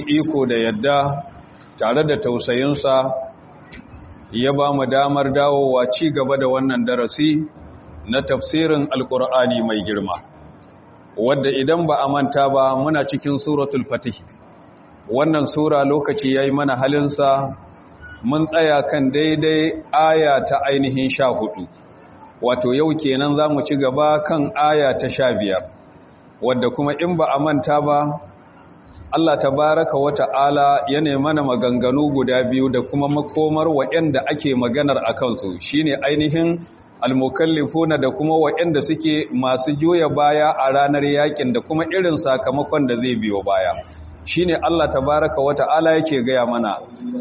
iko da yadda tare da tausayinsa ya ba mu damar dawowa ci gaba da wannan darasi na tafsirin alkur'ani mai girma wadda idan ba a manta ba muna cikin suratul fatih wannan sura lokaci ya yi mana halinsa mun tsaya kan daidai aya ta ainihin sha hudu wato yau kenan za mu ci gaba kan aya ta sha biyar wadda kuma in ba a manta ba Allah tabaraka wa ta'ala ya mana maganganu guda biyu da kuma makomar waɗanda ake maganar a kansu shine ainihin almukallifuna da kuma waɗanda suke masu juya baya a ranar yakin da kuma irin sakamakon da zai biyo baya shine Allah tabaraka wa ta'ala yake gaya mana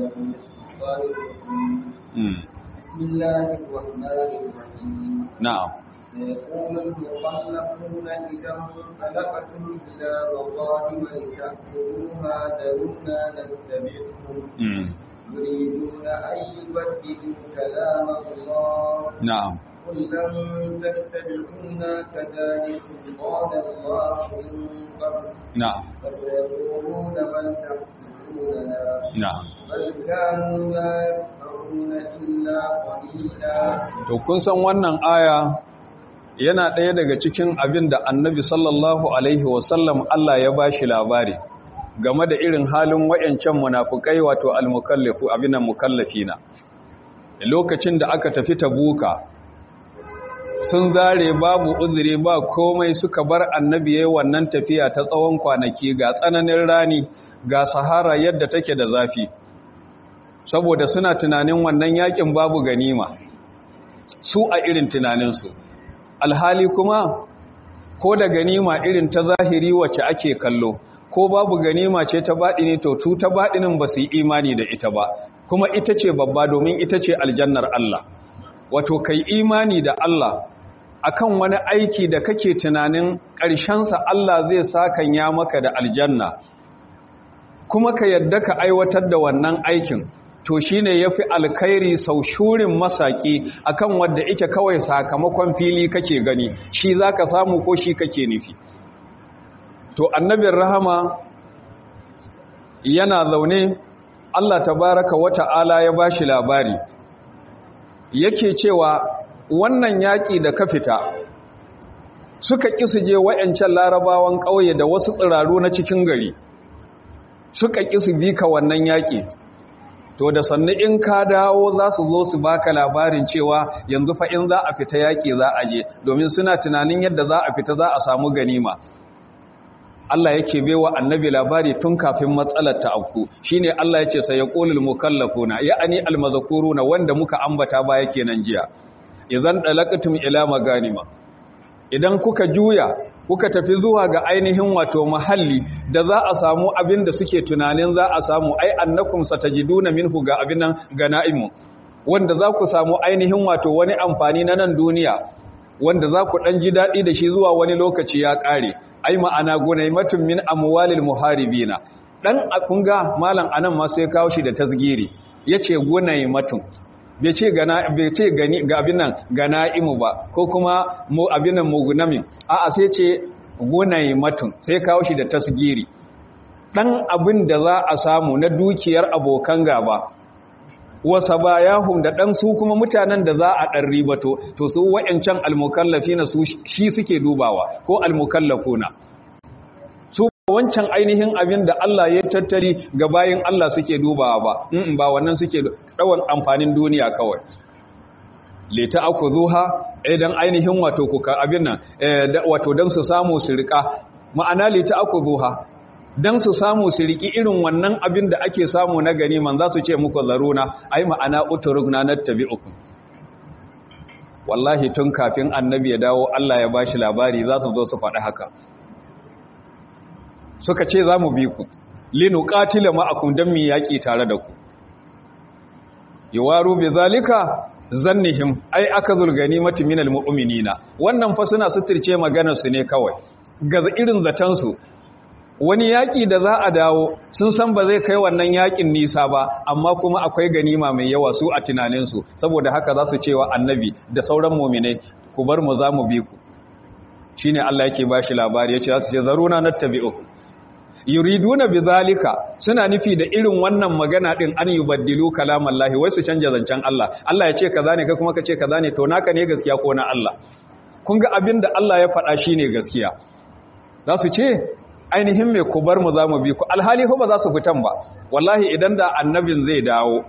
na'am سيقول المخلفون إذا انطلقتم إلى مظالم لتأكلوها ذرونا نتبعكم يريدون أن يبدلوا كلام الله نعم قل لن تتبعونا كذلك قال الله من قبل نعم فسيقولون بل تحسبوننا na'am بل كانوا لا يفقهون إلا قليلا to kun san wannan aya yana ɗaya daga cikin abin da annabi sallallahu alaihi wasallam Allah ya bashi labari game da irin halin wayancan munafukai wato almukallafu abin mukallafina lokacin da aka tafi tabuka sun zare babu uzuri ba komai suka bar annabi yayin wannan tafiya ta tsawon kwanaki ga tsananin rani ga sahara yadda take da zafi saboda suna tunanin wannan yakin babu ganima su a irin tunaninsu alhali kuma ko da ganima irin ta zahiri wacce ake kallo ko babu ganima ce ta baɗi ne to tu ta baɗinin ba su yi imani da ita ba kuma ita ce babba domin ita ce aljannar Allah wato kai imani da Allah akan wani aiki da kake tunanin ƙarshensa Allah zai sakanya maka da aljanna kuma ka yadda ka aiwatar da wannan aikin to shi ne ya fi alkhairi sau shurin masaki akan wadda ike kawai sakamakon fili kake gani shi za ka samu ko shi kake nufi to annabin rahama yana zaune Allah tabaraka wata'ala ya ba shi labari yake cewa wannan yaƙi da ka fita suka ƙi su je wa'yancan larabawan ƙauye da wasu tsiraru na cikin gari suka ƙi su bi ka wannan yaƙi to da sannu in ka dawo za su zo su baka labarin cewa yanzu fa in za a fita yaƙi za a je domin suna tunanin yadda za a fita za a samu ganima Allah yake baiwa annabi labari tun kafin matsalar ta afku shine Allah yace sai yaqulul mukallafuna ya'ani almazkuruna wanda muka ambata ba yake nan jiya idan dalaqtum ila maganima idan kuka juya kuka tafi zuwa ga ainihin wato mahalli da za a samu abin da suke tunanin za a samu ai annakum satajiduna minhu ga abin nan ganaimu wanda za ku samu ainihin wato wani amfani na nan duniya wanda za ku dan ji dadi da shi zuwa wani lokaci ya kare ai ma'ana gunaimatun min amwalil muharibina dan kunga malam anan ma sai kawo shi da tasgiri yace gunaimatun bai ce gana bai ce gani ga abin nan ganaimu ba ko kuma mu abin nan mugunamin a'a sai ce gunaimatun sai kawo shi da tasgiri dan abin da za a samu na dukiyar abokan gaba wasa bayahum da dan su kuma mutanen da za a dan ribato to su wayancan almukallafina su shi suke dubawa ko almukallafuna su wancan ainihin abin da Allah ya tattari ga bayin Allah suke dubawa ba in ba wannan suke dawan amfanin duniya kawai leta akuzuha idan ainihin wato kuka abin nan wato dan su samu su rika ma'ana leta akuzuha don su samu su riƙi irin wannan abin da ake samu na gani man za su ce muku zaruna ai ma'ana uturuk na nattabi uku wallahi tun kafin annabi ya dawo Allah ya bashi labari za su zo su faɗi haka suka ce za mu bi ku linu ƙatila ma'akun don mi yaƙi tare da ku yawaru bi zalika zannihim ai aka zulgani mati minal mu'minina wannan fa suna suturce maganar su ne kawai ga irin zatansu wani yaƙi da za a dawo sun san ba zai kai wannan yaƙin nisa ba amma kuma akwai ganima mai yawa su a tunaninsu saboda haka za su cewa annabi da sauran mominai ku bar mu za mu bi ku shi ne Allah yake ba shi labari ya ce za su ce zaruna na tabi'u yuriduna bizalika suna nufi da irin wannan magana din an yubaddilu kalamallahi wai su canja zancen Allah Allah ya ce kaza ne kai kuma ka ce kaza ne to naka ne gaskiya ko na Allah kun ga abin da Allah ya faɗa shine gaskiya za su ce ainihin me ku bar mu za mu bi ku alhali ko ba za su fitan ba wallahi idan da annabin zai dawo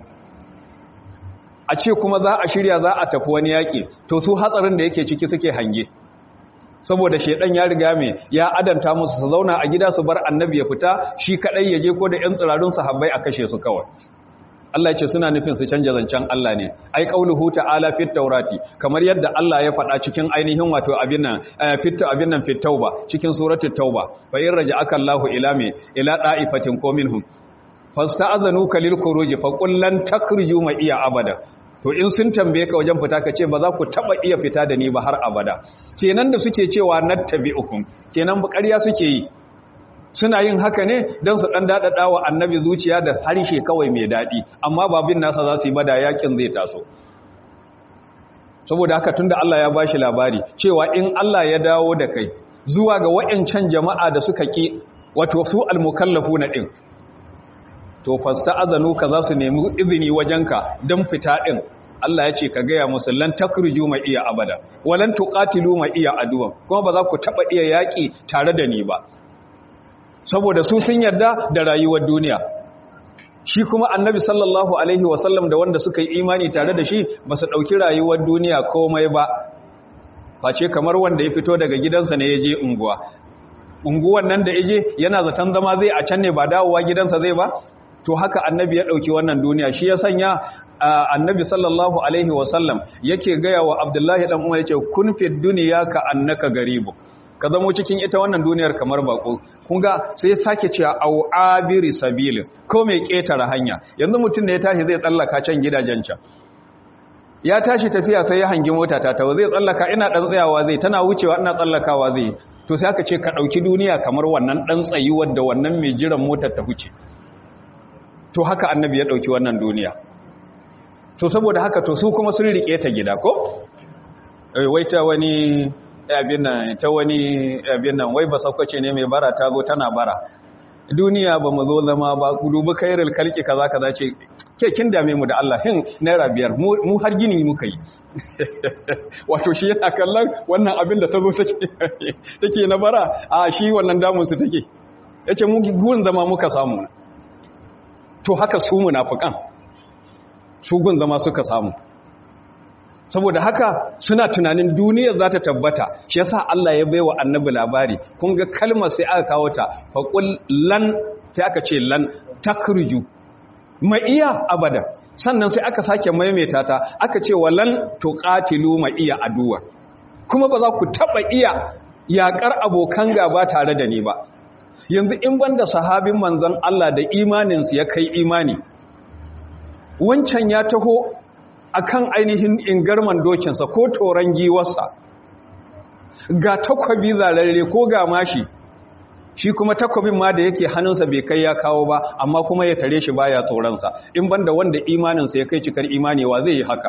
a ce kuma za a shirya za a tafi wani yaƙi to su hatsarin da yake ciki suke hange saboda shedan ya riga mai ya adanta musu su zauna a gida su bar annabi ya fita shi kadai ya je ko da yan tsirarun sahabbai a kashe su kawai Allah ya ce suna nufin su canja zancen Allah ne ai qauluhu ta'ala fit taurati kamar yadda Allah ya faɗa cikin ainihin wato abin nan fit abin nan fit tauba cikin suratul tauba fa in raja'aka Allahu ila me ila da'ifatin ko minhum fasta'azanuka lil khuruj fa qul lan takhruju ma iya abada to in sun tambaye ka wajen fita ka ce ba za ku taba iya fita da ni ba har abada kenan da suke cewa nattabi'ukum kenan ba ƙarya suke yi suna yin haka ne don su ɗan daɗaɗa wa annabi zuciya da harshe kawai mai daɗi amma babin nasa za su yi bada yakin zai taso saboda haka tunda Allah ya bashi labari cewa in Allah ya dawo da kai zuwa ga wa'ancan jama'a da suka ki wato su almukallafu na ɗin to fasta azanu ka za su nemi izini wajenka don fita ɗin Allah ya ce ka gaya musu lan takruju ma iya abada walan tuqatilu ma iya aduwan kuma ba za ku taba iya yaki tare da ni ba saboda su sun yarda da rayuwar duniya shi kuma annabi sallallahu alaihi wasallam da wanda suka yi imani tare da shi ba su ɗauki rayuwar duniya komai ba face kamar wanda ya fito daga gidansa ne ya je unguwa unguwan nan da ya je yana zaton zama zai a can ne ba dawowa gidansa zai ba to haka annabi ya ɗauki wannan duniya shi ya sanya annabi sallallahu alaihi wasallam yake gaya wa abdullahi ɗan umar ya ce kun fi duniya ka annaka garibu ka zamo cikin ita wannan duniyar kamar bako kun ga sai ya sake cewa au abiri sabilin ko mai ketare hanya yanzu mutum da ya tashi zai tsallaka can gidajen can ya tashi tafiya sai ya hangi mota ta tawo zai tsallaka ina dan tsayawa zai tana wucewa ina tsallakawa zai to sai aka ce ka dauki duniya kamar wannan dan tsayuwar da wannan mai jiran motar ta huce to haka annabi ya dauki wannan duniya to saboda haka to su kuma sun rike ta gida ko wai ta wani abin nan ta wani abin nan wai ba saukace ne mai bara ta zo tana bara duniya ba mu zo zama ba ku dubi kairul kalki kaza kaza ce ke kin dame mu da Allah hin naira biyar mu har gini muka yi wato shi yana kallon wannan abin da ta zo take na bara a shi wannan damun su take yace mu gun zama muka samu to haka su munafikan su gun zama suka samu saboda haka suna tunanin duniyar za ta tabbata shi yasa Allah ya baiwa annabi labari kun ga kalmar sai aka kawo ta faqul lan sai aka ce lan takruju ma iya abada sannan sai aka sake maimaita ta aka ce walan tuqatilu ma iya aduwa kuma ba za ku taba iya yakar abokan gaba tare da ni ba yanzu in banda sahabin manzon Allah da imaninsu ya kai imani wancan ya taho akan ainihin ingarman dokinsa ko toron giwarsa ga takwabi zararre ko ga mashi shi kuma takwabin ma da yake hannunsa bai kai ya kawo ba amma kuma ya tare shi baya tsoronsa in banda wanda imaninsa ya kai cikar imani wa zai yi haka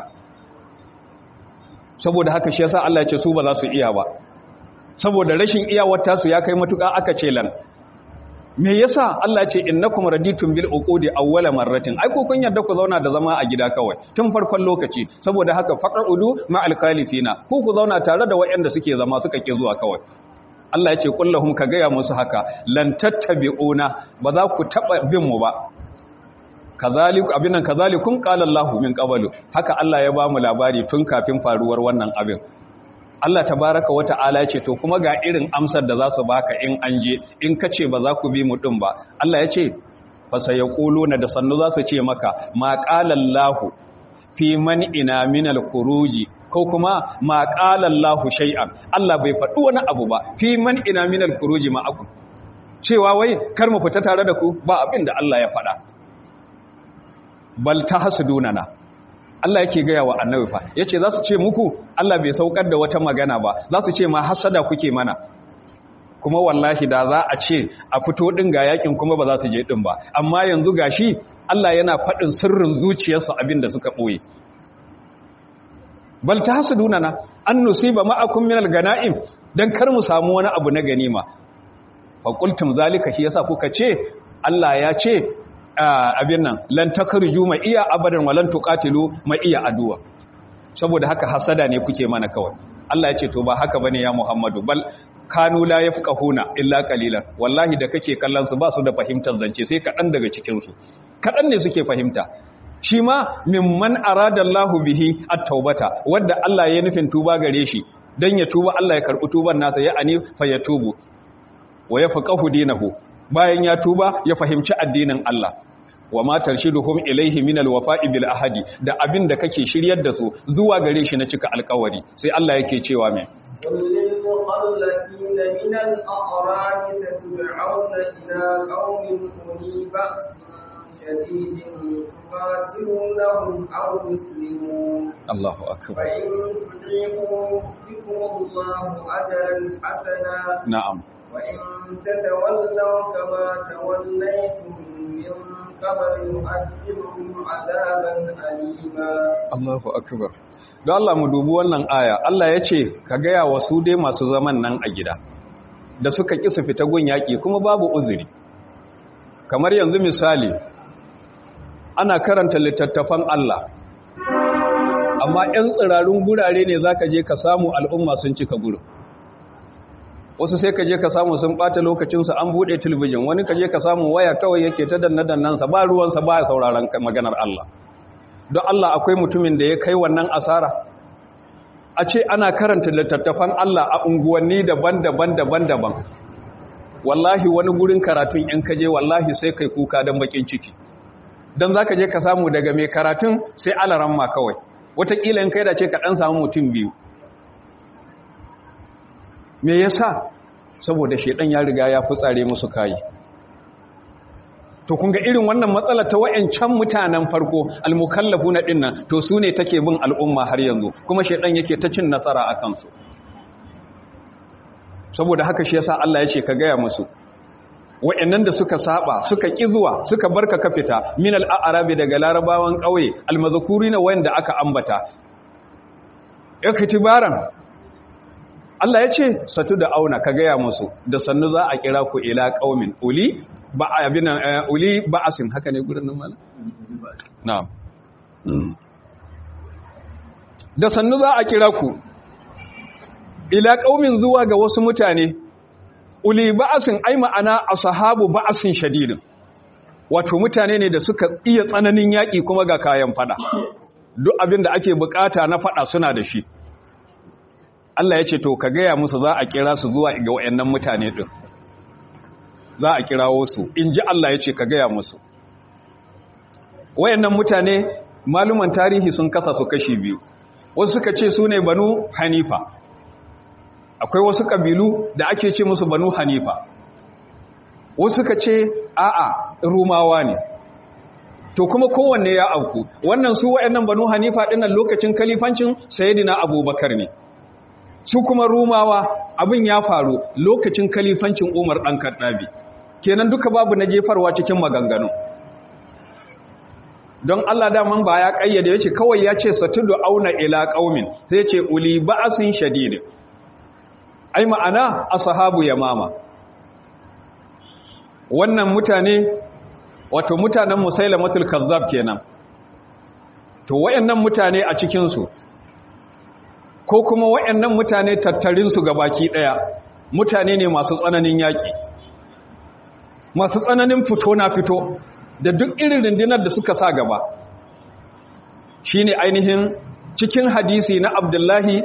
saboda haka shi yasa Allah ya ce su ba za su iya ba saboda rashin iyawar tasu ya kai matuƙa aka ce lan me yasa Allah ce innakum raditum bil uqudi awwala marratin ai ko kun yarda ku zauna da zama a gida kawai tun farkon lokaci saboda haka faq'udu ma al khalifina ku ku zauna tare da wayanda suke zama suka ke zuwa kawai Allah ya ce kullahum ka gaya musu haka lan tattabi'una ba za ku taba bin mu ba kazalik abinan kazalikum qala Allah min qablu haka Allah ya ba mu labari tun kafin faruwar wannan abin Allah tabaraka wata'ala ce to kuma ga irin amsar da za su baka in an je in ka ce ba za ku bi mu din ba Allah ya ce fa sayaquluna da sannu za su ce maka ma qala Allah fi man ina min al-khuruji ko kuma ma qala Allah shay'an Allah bai faɗi wani abu ba fi man ina min al-khuruji ma aku cewa wai kar mu fita tare da ku ba abin da Allah ya faɗa bal tahsudunana Allah yake gaya wa annabi fa yace za su ce muku Allah bai saukar da wata magana ba za su ce ma hasada kuke mana kuma wallahi da za a ce a fito din ga yakin kuma ba za su je din ba amma yanzu gashi Allah yana faɗin sirrin zuciyarsu abin da suka ɓoye bal tahsuduna na an nusiba ma'akum minal ganaim dan kar mu samu wani abu na ganima faƙultum zalika shi yasa kuka ce Allah ya ce abin nan lan takarju ma iya abadan walan tuqatilu ma iya aduwa saboda haka hasada ne kuke mana kawai Allah ya ce to ba haka bane ya Muhammadu bal kanu la yafqahuna illa qalilan wallahi da kake kallon su ba su da fahimtar zance sai kadan daga cikin su kadan ne suke fahimta shi ma mimman aradallahu bihi at-taubata wanda Allah ya nufin tuba gare shi dan ya tuba Allah ya karbi tuban nasa ya ani fa ya tubu wa yafqahu dinahu bayan ya tuba ya fahimci addinin Allah wa ma tarshiduhum ilayhi min alwafa'i bil ahadi da abin da kake shiryar da su zuwa gare shi na cika alƙawari sai Allah yake cewa me للمخلفين من الأعراب ستدعون إلى قوم أولي بأس شديد تقاتلونهم أو يسلمون الله أكبر فإن تطيعوا يؤتكم الله أجرا حسنا نعم وإن تتولوا كما توليتم من قبل يؤذبكم عذابا أليما Allahu akbar don Allah mu dubi wannan aya Allah ya ce ka gaya wa su dai masu zaman nan a gida da suka ƙi su fita gun yaƙi kuma babu uzuri kamar yanzu misali ana karanta littattafan Allah amma 'yan tsirarun gurare ne za ka je ka samu al'umma sun cika gurin wasu sai ka je ka samu sun ɓata lokacinsu an buɗe talabijin wani ka je ka samu waya kawai yake ta danna-dannansa ba ruwansa ba ya sauraron maganar Allah don Allah akwai mutumin da ya kai wannan asara a ce ana karanta littattafan Allah a unguwanni daban-daban daban-daban wallahi wani gurin karatun in kaje wallahi sai kai kuka don bakin ciki don za ka je ka samu daga mai karatun sai alaran ma kawai watakila in kai da ce ka ɗan samu mutum biyu me yasa saboda shedan ya riga ya fitsare musu kayi to kun ga irin wannan matsalar ta wayancan mutanen farko almukallafu na dinnan to su ne take bin al'umma har yanzu kuma shedan yake ta cin nasara a kansu saboda haka shi yasa Allah ya ce ka gaya musu wayannan da suka saba suka kizuwa suka barka ka fita min al-arabi daga larabawan kauye almazkurina wanda aka ambata iktibaran Allah ya ce satu da auna ka gaya musu da sannu za a kira ku ila qaumin uli ba abin uli ba'asin haka ne gurin nan mala na'am da sannu za a kira ku ila qaumin zuwa ga wasu mutane uli ba'asin ai ma'ana ashabu ba'asin shadidin wato mutane ne da suka iya tsananin yaki kuma ga kayan fada duk abin da ake bukata na fada suna da shi Allah ya ce to ka gaya musu za a kira su zuwa ga wayannan mutane din za a kirawo su in ji Allah ya ce ka gaya musu wayannan mutane maluman tarihi sun kasa su kashi biyu wasu suka ce su ne banu hanifa akwai wasu kabilu da ake ce musu banu hanifa wasu suka ce a'a rumawa ne to kuma kowanne ya auku wannan su wayannan banu hanifa dinnan lokacin kalifancin sayyidina abubakar ne su kuma rumawa abin ya faru lokacin kalifancin umar ɗan kaɗabi kenan duka babu na jefarwa cikin maganganu don Allah daman ba ya ƙayyade ya ce kawai ya ce satudu auna ila ƙaumin sai ya ce uli ba'asin shadid ai ma'ana ashabu yamama wannan mutane wato mutanen musailamatul kazzab kenan to wayannan mutane a cikin su ko kuma wayannan mutane tattarin su baki daya mutane ne masu tsananin yaki masu tsananin fito na fito da duk irin rundunar da suka sa gaba shine ainihin cikin hadisi na Abdullahi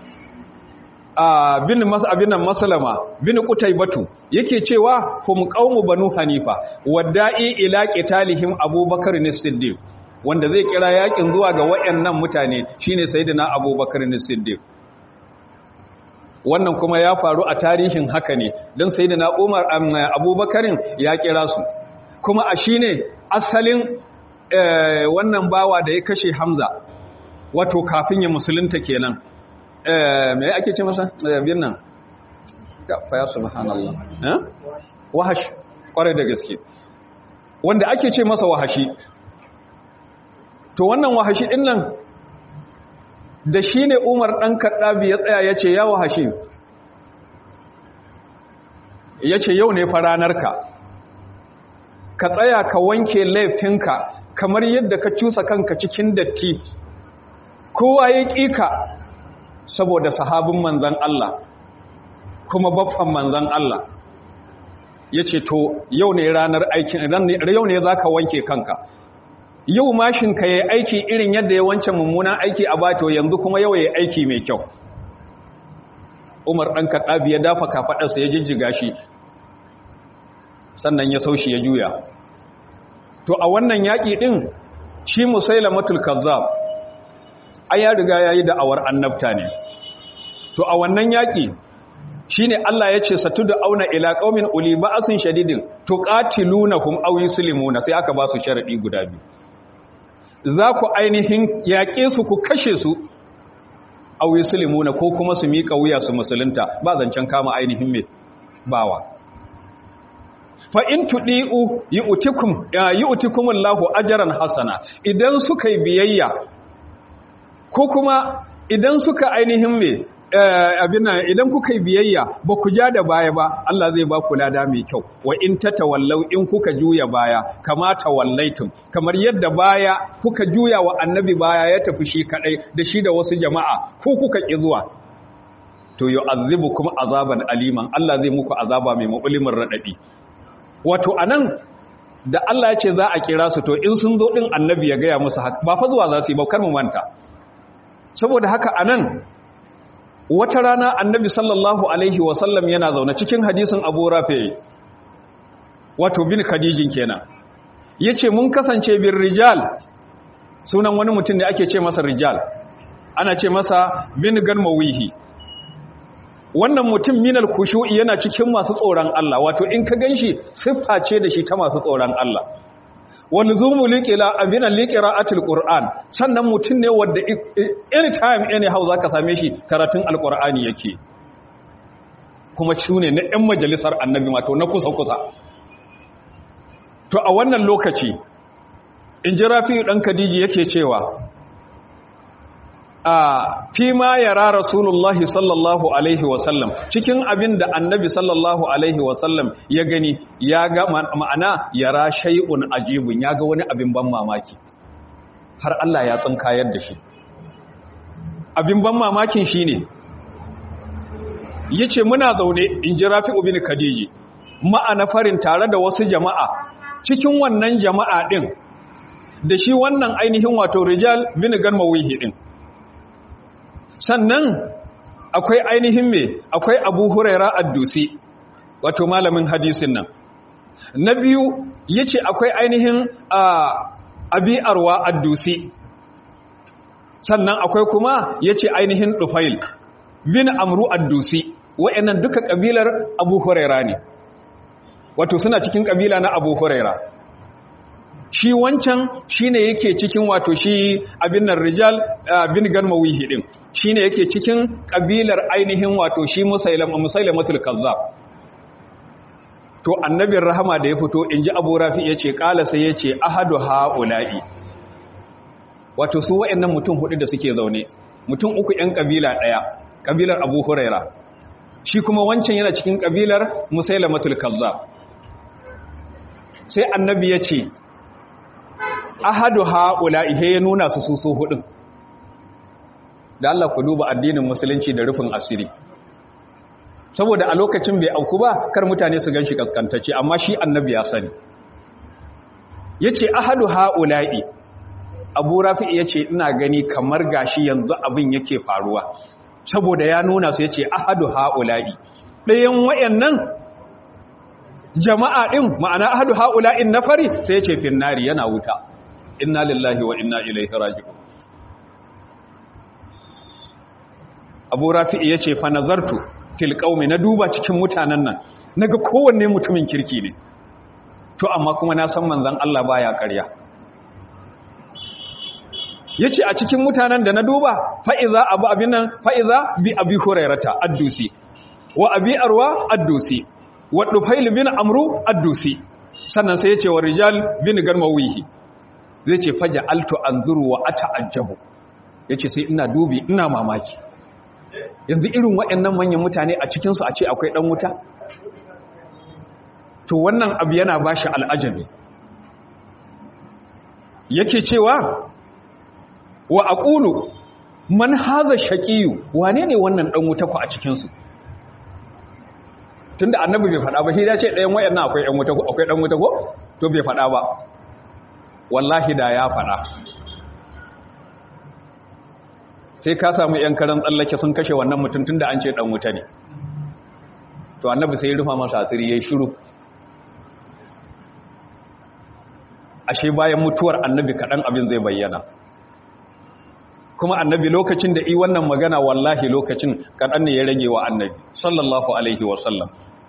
bin abinan masalama bin batu yake cewa hum qaumu banu hanifa wadda'i ila qitalihim abubakar as-siddiq wanda zai kira yakin zuwa ga wayannan mutane shine sayyidina abubakar as-siddiq wannan kuma ya faru a tarihin haka ne don sayyidina umar abubakarin ya kira su kuma a shine asalin wannan bawa da ya kashe hamza wato kafin ya musulunta kenan me ake ce masa bin nan fa ya subhanallah eh wahash kware da gaske wanda ake ce masa wahashi to wannan wahashi din nan da shine Umar dan Kaddabi ya tsaya yace ya wahashi yace yau ne fa ranarka ka tsaya ka wanke laifinka kamar yadda ka cusa kanka cikin datti kowa ya ƙika saboda sahabin manzan Allah kuma baffan manzan Allah ya ce to yau ne ranar aikin yau ne za ka wanke kanka yau mashinka ya aiki irin yadda ya wancan mummunan aiki a bato yanzu kuma yau ya aiki mai kyau umar ɗan kaɗabi ya dafa kafaɗarsa ya jijjiga shi sannan ya saushi ya juya to a wannan yaƙi ɗin shi musailamatul kazzab ai ya riga yayi da awar annabta ne to a wannan yaƙi shine Allah ya ce satu da auna ila qaumin uli ba'sin shadidin tuqatilunahum aw yuslimuna sai aka ba su sharadi guda biyu za ku ainihin yaƙe su ku kashe su aw yuslimuna ko kuma su miƙa wuya su musulunta ba zancen kama ainihin me bawa fa in tudi'u yu'tikum yu'tikum Allahu ajran hasana idan suka yi biyayya ko kuma idan suka ainihin me abin idan kuka yi biyayya ba ku ja da baya ba Allah zai ba ku lada mai kyau wa in tatawallau in kuka juya baya kama tawallaitum kamar yadda baya kuka juya wa annabi baya ya tafi shi kadai da shi da wasu jama'a ku kuka ki zuwa to yu'azzibukum azaban aliman Allah zai muku azaba mai mabulimin radadi wato anan da Allah ya ce za a kira su to in sun zo din annabi ya gaya musu haka ba fa zuwa za su yi ba kar mu manta saboda haka anan wata rana annabi sallallahu alaihi wasallam yana zaune cikin hadisin abu rafi wato bin khadijin kenan yace mun kasance bin rijal sunan wani mutum ne ake ce masa rijal ana ce masa bin ganmawihi wannan mutum minal kushu'i yana cikin masu tsoron Allah wato in ka ganshi siffa ce da shi ta masu tsoron Allah walzumu liqila abina liqira'atil qur'an sannan mutun ne wanda anytime anyhow zaka same shi karatun alqur'ani yake kuma shune na ɗan majalisar annabi wato na kusa kusa to a wannan lokaci in ji rafi dan kadiji yake cewa a fi ma yara rasulullahi sallallahu alaihi wasallam cikin abin da annabi sallallahu alaihi wasallam ya gani ya ga ma'ana yara shay'un ajibun ya ga wani abin ban mamaki har Allah ya tsinkayar da shi abin ban mamakin shine yace muna zaune in ji rafi'u bin kadiji ma'ana farin tare da wasu jama'a cikin wannan jama'a din da shi wannan ainihin wato rijal bin ganmawihi din sannan akwai ainihin me akwai abu huraira addusi wato malamin hadisin nan na biyu yace akwai ainihin abi arwa addusi sannan akwai kuma yace ainihin dufail bin amru addusi wayannan duka kabilar abu huraira ne wato suna cikin kabila na abu huraira shi wancan shine yake cikin wato shi abin nan rijal bin ganmawihi din shine yake cikin kabilar ainihin wato shi musailama musailamatul kazzab to annabin rahama da ya fito inji abu rafi yace kala sai yace ahadu haula'i wato su wayannan mutum hudu da suke zaune mutum uku yan kabila daya kabilar abu huraira shi kuma wancan yana cikin kabilar musailamatul kazzab sai annabi yace ahadu haula ihe ya nuna su su su hudun da Allah ku duba addinin musulunci da rufin asiri saboda a lokacin bai auku ba kar mutane su ganshi kaskantacce amma shi annabi ya sani yace ahadu haula'i Abu Rafi yace ina gani kamar gashi yanzu abin yake faruwa saboda ya nuna su yace ahadu haula'i ɗayan wayannan jama'a din ma'ana ahadu haula'in nafari sai yace finnari yana wuta inna lillahi wa inna ilaihi raji'un Abu Rafi'i yace fa nazartu fil qaumi na duba cikin mutanen nan naga kowanne mutumin kirki ne to amma kuma na san manzon Allah baya ƙarya yace a cikin mutanen da na duba fa iza abu abinan fa iza bi abi hurairata addusi wa abi arwa addusi wa dufail bin amru addusi sannan sai yace wa rijal bin garmawihi zai ce faja alto an zuru wa ata ajabu ya ce sai ina dubi ina mamaki yanzu irin waɗannan manyan mutane a cikinsu a ce akwai ɗan wuta to wannan abu yana ba shi al'ajabi yake cewa wa aqulu man haza shaqiyu wane ne wannan dan wuta ku a cikin su tunda annabi bai faɗa ba shi ya ce ɗayan wayannan akwai ɗan wuta akwai ɗan wuta ko to bai faɗa ba wallahi da ya faɗa sai ka samu ‘yan karan tsallake sun kashe wannan mutum tun da an ce ɗan wuta ne to annabi sai rufa masa asiri ya yi shiru ashe bayan mutuwar annabi kaɗan abin zai bayyana kuma annabi lokacin da i wannan magana wallahi lokacin kaɗan ne ya rage wa annabi sallallahu alaihi wasallam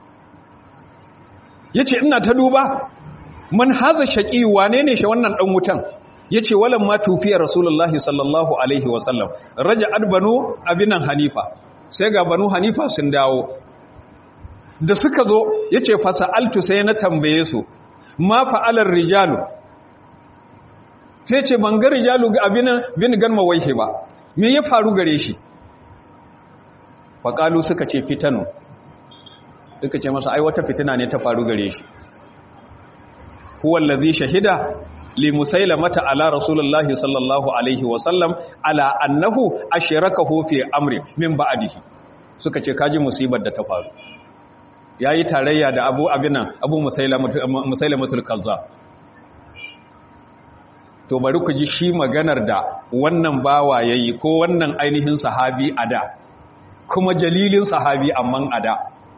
ya ce ina ta duba man haza shaƙi wane ne shi wannan ɗan wutan ya ce walan ma tufiyar rasulullahi sallallahu alaihi wasallam raja banu abinan hanifa sai ga banu hanifa sun dawo da suka zo ya ce fasa'altu sai na tambaye su ma fa'alar rijalu sai ce ban ga rijalu ga abinan bin gan mawaihe ba me ya faru gare shi faƙalu suka ce fitanu suka ce masa ai wata fitina ne ta faru gare shi huwallazi shahida li musailamata ala rasulullahi sallallahu alaihi wa sallam ala annahu ashrakahu fi amri min ba'dihi suka ce kaji musibar da ta faru yayi tarayya da Abu Abinan Abu Musailamatul Kazzab to bari ku ji shi maganar da wannan bawa yayi ko wannan ainihin sahabi ada kuma jalilin sahabi amman ada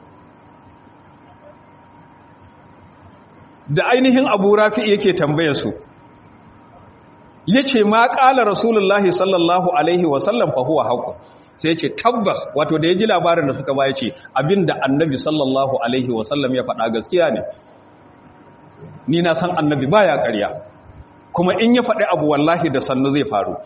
da ainihin abu rafi yake tambaya su ya ce ma ƙala rasulullahi sallallahu alaihi wasallam fahuwa haku sai ce tabbas wato da ya ji labarin da suka baya ce abinda annabi sallallahu alaihi wasallam ya faɗa gaskiya ne ni na san annabi baya ƙarya kuma in ya faɗi abu wallahi da sannu zai faru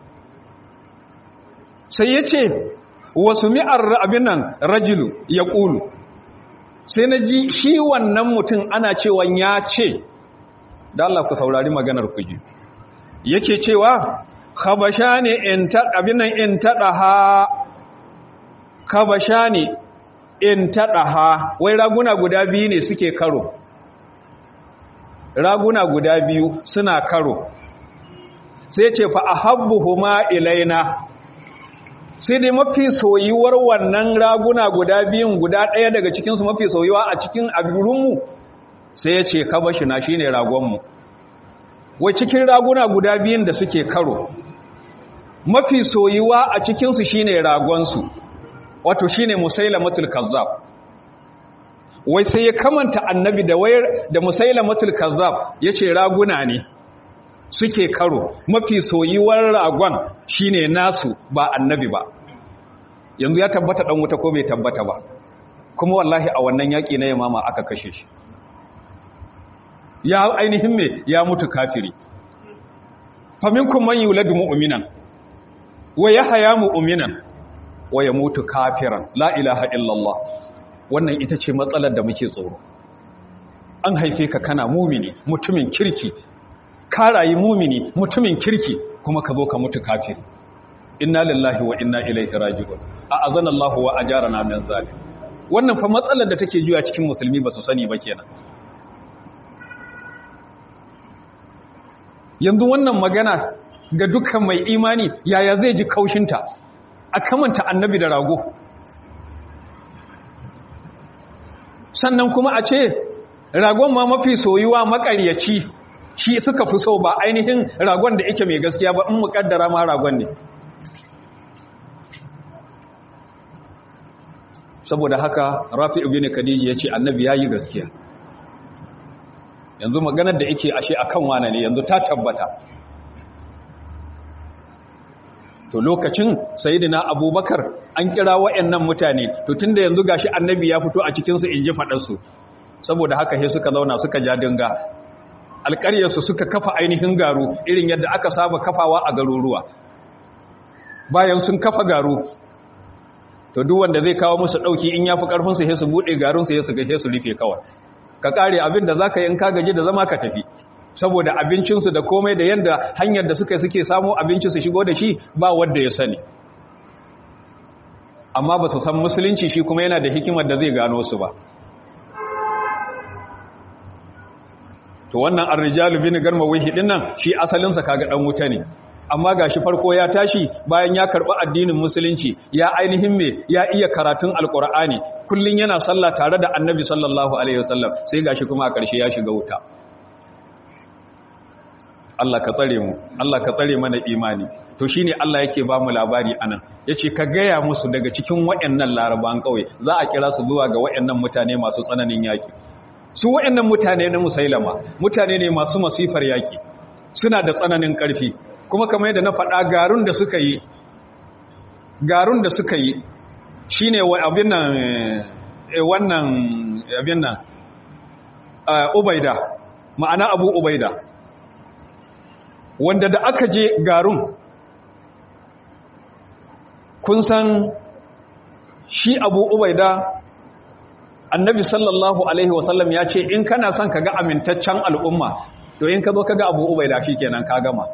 sai ya ce wasu mi'ar abin nan rajulu ya ƙulu sai na ji shi wannan mutum ana cewa ya ce da Allah ku saurari maganar ku ji yake cewa khabasha ne in abin nan in taɗaha khabasha ne in taɗaha wai raguna guda biyu ne suke karo raguna guda biyu suna karo sai ce fa ahabbuhuma ilaina sai dai mafi soyuwar wannan raguna guda biyun guda ɗaya daga cikinsu mafi soyuwa a cikin abinmu sai ya ce kabashi na shi ne ragonmu wai cikin raguna guda biyun da suke karo mafi soyuwa a cikinsu shi ne ragonsu wato shi ne musailamatul kazzab wai sai ya kamanta annabi da wayar da musailamatul kazzab ya ce raguna ne suke karo mafi soyiwar ragon shine nasu ba annabi ba yanzu ya tabbata dan wuta ko bai tabbata ba kuma wallahi a wannan yaki na yamama aka kashe shi ya ainihin me ya mutu kafiri faminkum man yuladu mu'minan wa yahya mu'minan wa yamutu kafiran la ilaha illallah wannan ita ce matsalar da muke tsoro an haife ka kana mumini mutumin kirki ka rayu mumini mutumin kirki kuma ka zo ka mutu kafiri inna lillahi wa inna ilaihi raji'un a azana Allahu wa ajarana min zalim wannan fa matsalar da take juya cikin musulmi ba su sani ba kenan yanzu wannan magana ga dukkan mai imani yaya zai ji kaushinta a kamanta annabi da rago sannan kuma a ce ragon ma mafi soyuwa makaryaci shi suka fi so ba ainihin ragon da yake mai gaskiya ba in mukaddara ma ragon ne saboda haka rafi ibn khadiji yace annabi yayi gaskiya yanzu maganar da yake ashe akan wane ne yanzu ta tabbata to lokacin sayyidina abubakar an kira wayannan mutane to tunda yanzu gashi annabi ya fito a cikin su inji fadar su saboda haka sai suka zauna suka ja dinga alƙaryarsu suka kafa ainihin garu irin yadda aka saba kafawa a garuruwa bayan sun kafa garu to duk wanda zai kawo musu ɗauki in ya fi ƙarfinsu sai su buɗe garunsu ya su gashe su rufe kawai ka ƙare abin da za ka yi in ka gaji da zama ka tafi saboda abincinsu da komai da yadda hanyar da suka suke samo abinci su shigo da shi ba wadda ya sani amma ba su san musulunci shi kuma yana da hikimar da zai gano su ba to wannan ar-rijalu bin garmawihi din nan shi asalin sa kaga dan wuta ne amma gashi farko ya tashi bayan ya karbi addinin musulunci ya ainihin me ya iya karatun alqur'ani kullun yana sallah tare da annabi sallallahu alaihi wasallam sai gashi kuma a karshe ya shiga wuta Allah ka tsare mu Allah ka tsare mana imani to shine Allah yake ba mu labari anan yace ka gaya musu daga cikin wayannan laraban kauye za a kira su zuwa ga wayannan mutane masu tsananin yaki su wayannan mutane na musailama mutane ne masu masifar yaki suna da tsananin karfi kuma kamar yadda na faɗa garun da suka yi garun da suka yi shine wa abin nan wannan abin nan ubaida ma'ana abu ubaida wanda da aka je garun kun san shi abu ubaida annabi sallallahu alaihi wasallam ya ce in kana son ka ga amintaccen al'umma to in ka zo ka ga abu ubaida shi kenan ka gama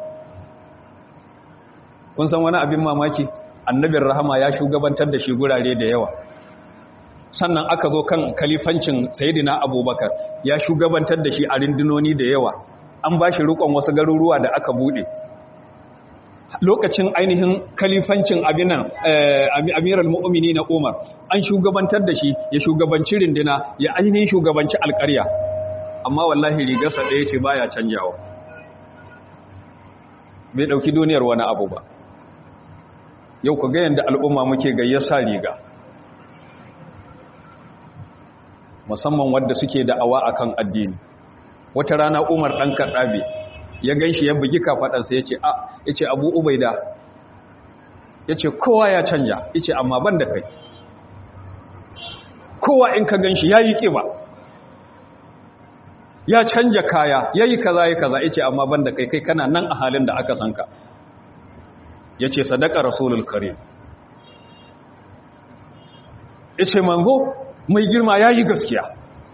kun san wani abin mamaki annabin rahama ya shugabantar da shi gurare da yawa sannan aka zo kan kalifancin sayidina abubakar ya shugabantar da shi a rindunoni da yawa an ba shi rukon wasu garuruwa da aka bude lokacin ainihin kalifancin abinan amiral mu'mini na umar an shugabantar da shi ya shugabanci rindina ya ainihin shugabanci alkarya amma wallahi rigarsa ɗaya ce baya canjawa bai ɗauki duniyar wani abu ba yau ku ga yadda al'umma muke gayyasa riga musamman wadda suke da'awa akan addini wata rana umar ɗan kaɗabe ya gan shi ya bugi kafaɗansa ya ce a ya ce abu ubaida ya ce kowa ya canja ya ce amma ban da kai kowa in ka gan shi ya yi ƙiba ya canja kaya ya yi kaza ya kaza ya ce amma ban da kai kai kana nan a halin da aka sanka ya ce sadaka rasulul karim ya ce manzo mai girma ya yi gaskiya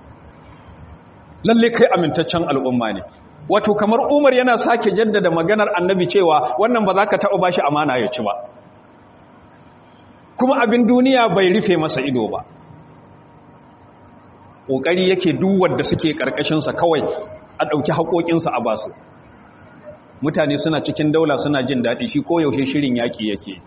lalle kai amintaccen al'umma ne wato kamar umar yana sake jaddada maganar annabi cewa wannan ba za ka taɓa ba shi amana ya ci ba kuma abin duniya bai rufe masa ido ba ƙoƙari yake duwar da suke ƙarƙashinsa kawai a ɗauki haƙoƙinsa a basu mutane suna cikin daula suna jin daɗi shi koyaushe shirin yaƙi yake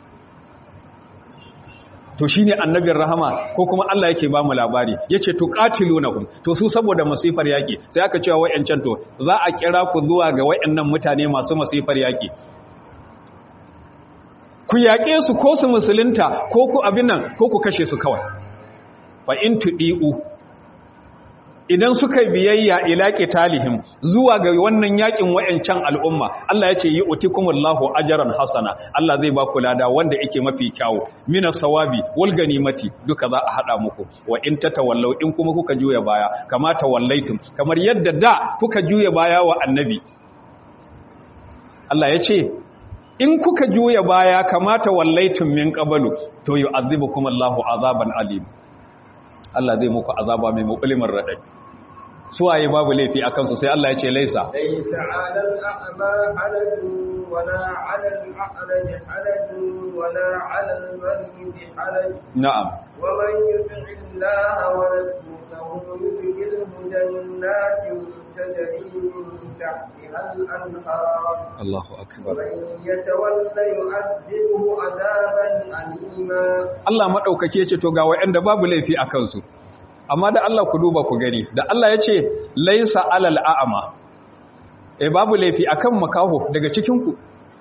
to shi ne annabin rahama ko kuma Allah yake ba mu labari ya ce to ƙatilunahum to su saboda masifar yaƙi sai aka cewa wa'yancan to za a kira ku zuwa ga wa'yannan mutane masu masifar yaƙi ku yaƙe su ko su musulunta ko ku abin nan ko ku kashe su kawai fa in tuɗi'u idan suka biyayya ila qitalihim zuwa ga wannan yakin wayancan al'umma Allah ya ce yi utikumullahu ajran hasana Allah zai ba ku lada wanda yake mafi kyawu minas sawabi wal ganimati duka za a hada muku wa in tatawallaw in kuma kuka juya baya kama tawallaitum kamar yadda da kuka juya baya wa annabi Allah ya ce in kuka juya baya kama tawallaitum min qablu to yu'adhibukum Allahu azaban alim Allah zai muku azaba mai mukulimin radadi suwaye babu laifi a kansu sai Allah ya ce laisa laisa alal a'ma halajun wala alal a'raj halajun wala alal marid halaj na'am wa man yuti Allah wa rasulahu yudkhilhu jannatin tajri min tahtiha al-anhar Allahu akbar ومن يتولى يعذبه عذابا أليما Allah madaukake ce to ga wayanda babu laifi a kansu amma da Allah ku duba ku gani da Allah ya ce laisa alal a'ama e babu laifi akan makaho daga cikin ku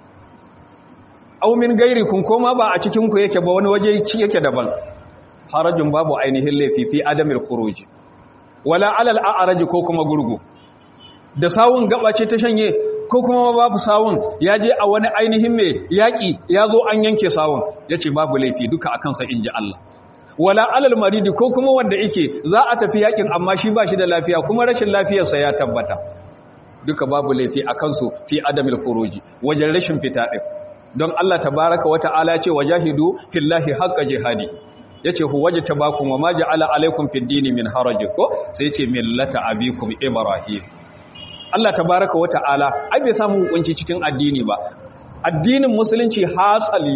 aw min gairikum koma ba a cikin ku yake ba wani waje yake daban harajin babu ainihin laifi fi adamil khuruj wala alal a'raj ko kuma gurgu da sawun gaba ce ta shanye ko kuma babu sawun ya je a wani ainihin mai yaƙi ya zo an yanke sawun ya ce babu laifi duka a kansa in ji Allah wala alal maridi ko kuma wanda yake za a tafi yaƙin amma shi ba shi da lafiya kuma rashin lafiyarsa ya tabbata duka babu laifi a kansu fi adamil furuji wajen rashin fita ɗin don Allah tabaraka wa ta'ala ce wajahidu fillahi haqqa jihadi yace hu wajtabakum wa ma ja'ala alaikum fid dini min haraj ko sai yace millata abikum ibrahim Allah tabaraka wa ta'ala ai bai samu hukunci cikin addini ba addinin musulunci hasali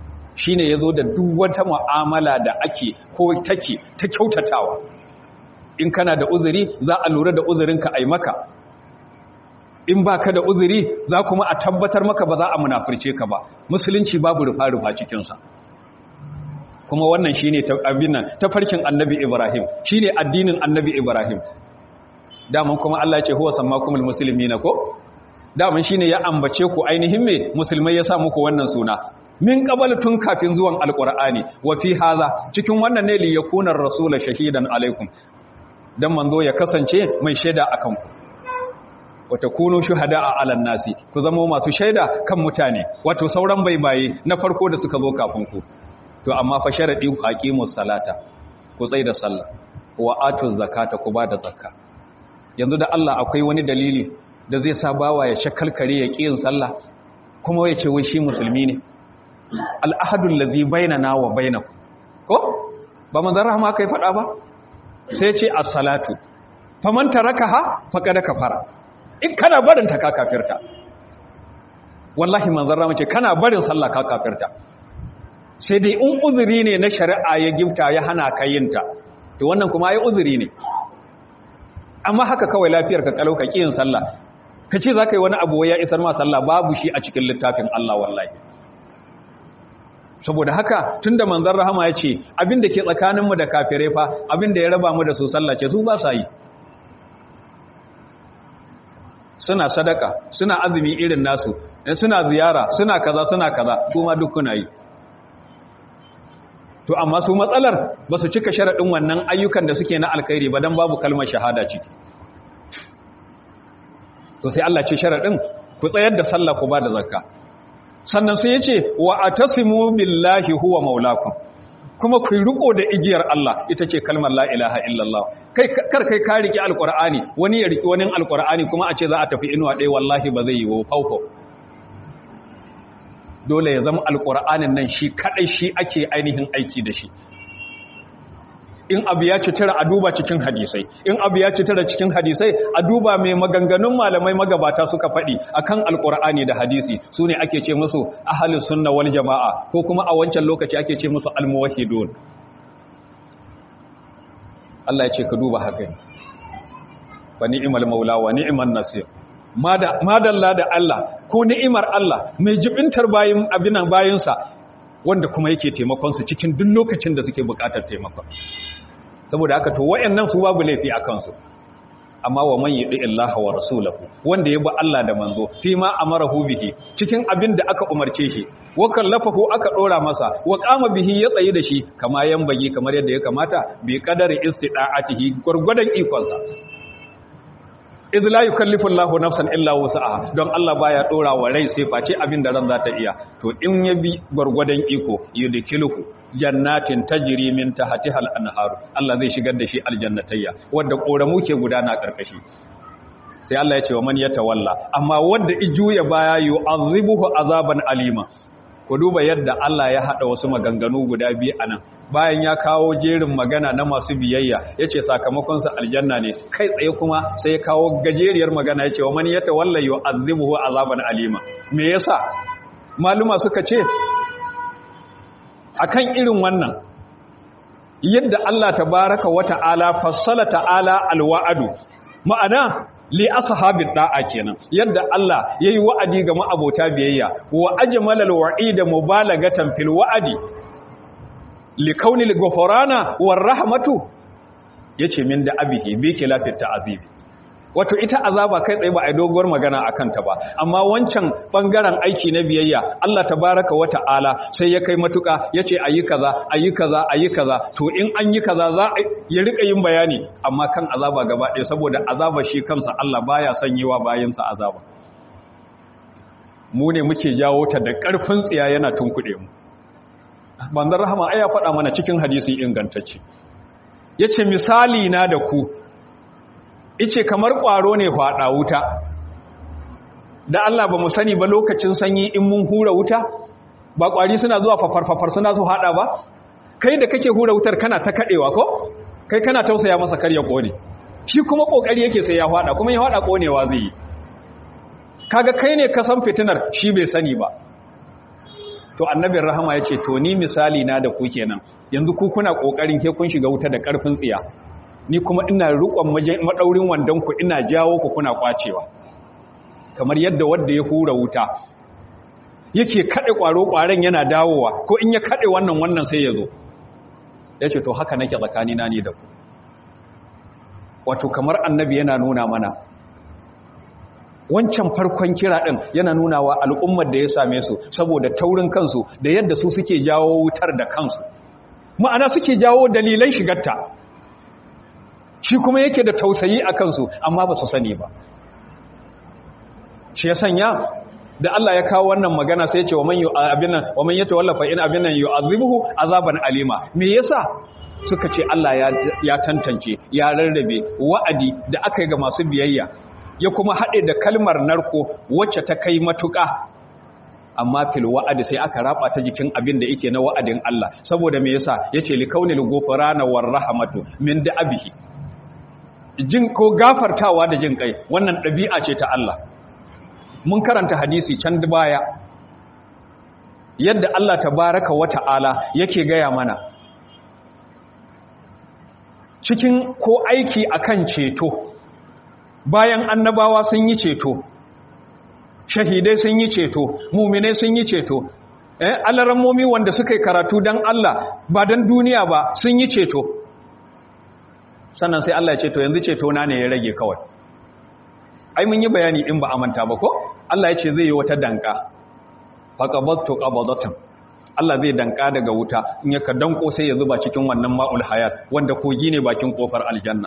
shine yazo da duk wata mu'amala da ake ko take ta kyautatawa in kana da uzuri za a lura da uzurinka a yi maka in ba ka da uzuri za kuma a tabbatar maka ba za a munafurce ka ba musulunci babu rufa-rufa cikinsa kuma wannan shi ne tafarkin annabi ibrahim shi ne addinin annabi ibrahim daman kuma allah ce huwa samma kuma musulmi na ko daman shi ne ya ambace ku ainihin me musulmai ya sa muku wannan suna min qabal tun kafin zuwan alqur'ani wa fi haza cikin wannan ne li yakuna rasula shahidan alaikum dan manzo ya kasance mai shaida akan ku wata kunu shuhada'a 'alan nasi ku zama masu shaida kan mutane wato sauran baibaye na farko da suka zo kafin ku to amma fa sharadi aqimus salata ku tsai da sallah wa atuz zakata ku bada zakka yanzu da Allah akwai wani dalili da zai sa bawa ya shakalkare ya kiyin sallah kuma ya ce wai shi musulmi ne al'ahadul ladhi bainana wa bainakum ko ba manzon rahama kai fada ba sai ce as-salatu faman tarakaha faqad kafara in kana barin ta ka kafirta wallahi manzon rahama ce kana barin sallah ka kafirta sai dai in uzuri ne na shari'a ya gifta ya hana ka yin ta to wannan kuma ai uzuri ne amma haka kawai lafiyar ka kalau ka kiyin sallah ka ce za ka yi wani abu ya isar ma sallah babu shi a cikin littafin Allah wallahi saboda haka tun da manzan rahama ya ce abin da ke tsakaninmu da kafirai fa abin da ya raba mu da su sallah ce su ba sa yi suna sadaka suna azumi irin nasu suna ziyara suna kaza suna kaza kuma duk kuna yi to amma su matsalar ba su cika sharaɗin wannan ayyukan da suke na alkhairi ba don babu kalmar shahada ciki to sai Allah ce sharaɗin ku tsayar da sallah ku ba da zakka sannan sai ya ce wa atasimu billahi huwa maulakum kuma ku riko da igiyar Allah ita ce kalmar la ilaha illallah kai kar kai ka riki alqur'ani wani ya riki wani alqur'ani kuma a ce za a tafi inuwa ɗaya wallahi ba zai yi wa faufau dole ya zama alqur'anin nan shi kadai shi ake ainihin aiki da shi in abu ya citara a duba cikin hadisai in abu ya citara cikin hadisai a duba mai maganganun malamai magabata suka faɗi akan alkur'ani da hadisi su ne ake ce musu ahalus sunna wal jama'a ko kuma a wancan lokaci ake ce musu almuwahhidun Allah ya ce ka duba haka ne fa ni'mal maula wa ni'man nasir madalla da Allah ko ni'imar Allah mai jibintar bayin abinan bayinsa wanda kuma yake taimakon su cikin duk lokacin da suke buƙatar taimakon saboda haka to wayannan su babu laifi a kansu amma wa man yudi illaha wa rasulahu wanda ya bi Allah da manzo fi ma amarahu bihi cikin abin da aka umarce shi wa kallafahu aka dora masa wa qama bihi ya tsayi da shi kama yambagi kamar yadda ya kamata bi qadari istida'atihi gurgudan ikonsa idh la yukallifu Allahu nafsan illa wus'aha don Allah baya dora wa rai sai face abin da ran za ta iya to in ya bi gurgudan iko yudkiluhu jannatin tajri min tahtiha al-anhar Allah zai shigar da shi aljannatayya wanda koramu ke gudana karkashi sai Allah ya ce wa man yatawalla amma wanda ijuya baya yu'azibuhu azaban alima ku duba yadda Allah ya hada wasu maganganu guda biyu anan bayan ya kawo jerin magana na masu biyayya yace sakamakon sa aljanna ne kai tsaye kuma sai ya kawo gajeriyar magana yace wa man yatawalla yu'azibuhu azaban alima me yasa maluma suka ce akan irin wannan yadda Allah tabaraka wa ta'ala fassala ta'ala alwa'adu ma'ana li ashabid da'a kenan yadda Allah yayi wa'adi ga ma'abota biyayya wa ajmalal wa'ida mubalagatan fil wa'adi li kaunil ghufrana war rahmatu yace min da abihi bi khilafit ta'azibi wato ita azaba kai tsaye ba a doguwar magana a kanta ba amma wancan bangaren aiki na biyayya Allah tabaraka wa ta'ala sai ya kai matuka ya ce ayi kaza ayi kaza ayi kaza to in an yi kaza za a ya rika yin bayani amma kan azaba gaba ɗaya saboda azaba shi kansa Allah baya son yi wa bayansa azaba mu ne muke jawo ta da ƙarfin tsiya yana tunkuɗe mu banzar rahama ai ya faɗa mana cikin hadisi ingantacce yace misali na da ku ice kamar ƙwaro ne faɗa wuta da Allah ba mu sani ba lokacin sanyi in mun hura wuta ba ƙwari suna zuwa fafarfafar suna su haɗa ba kai da kake hura wutar kana ta kaɗewa ko kai kana tausaya masa kar ya ƙone shi kuma ƙoƙari yake sai ya faɗa kuma ya faɗa ƙonewa zai yi kaga kai ne ka san fitinar shi bai sani ba to annabin rahama ya ce to ni misali na da ku kenan yanzu ku kuna ƙoƙarin ke kun shiga wuta da ƙarfin tsiya ni kuma ina rukon madaurin wandon ku ina jawo ku kuna kwacewa kamar yadda wanda ya hura wuta yake kade kwaro kwaren yana dawowa ko in ya kade wannan wannan sai ya zo yace to haka nake tsakanina ni da ku wato kamar annabi yana nuna mana wancan farkon kira ɗin yana nuna wa al'ummar da ya same su saboda taurin kansu da yadda su suke jawo wutar da kansu ma'ana suke jawo dalilan shigarta shi kuma yake da tausayi a kansu amma ba su sani ba shi ya sanya da Allah ya kawo wannan magana sai ya ce wa man abinan wa man yatawallafa in abinan yu'adhibuhu azaban alima me yasa suka ce Allah ya tantance ya rarrabe wa'adi da aka yi ga masu biyayya ya kuma haɗe da kalmar narko wacce ta kai matuƙa amma fil wa'adi sai aka raba ta jikin abin da yake na wa'adin Allah saboda me yasa yace li kaunil ghufrana war rahmatu min da'abihi jin ko gafartawa da jin kai wannan ɗabi'a ce ta Allah mun karanta hadisi can baya yadda Allah tabaraka wa ta'ala yake gaya mana cikin ko aiki akan ceto bayan annabawa sun yi ceto shahidai sun yi ceto muminai sun yi ceto eh alarammomi wanda suka yi karatu dan Allah ba dan duniya ba sun yi ceto sannan sai Allah ya ce to yanzu ceto na ne ya rage kawai ai mun yi bayani in ba amanta ba ko Allah ya ce zai yi wata danka faqabattu qabadatan Allah zai danka daga wuta in ya ka danko sai ya zuba cikin wannan ma'ul hayat wanda kogi ne bakin kofar aljanna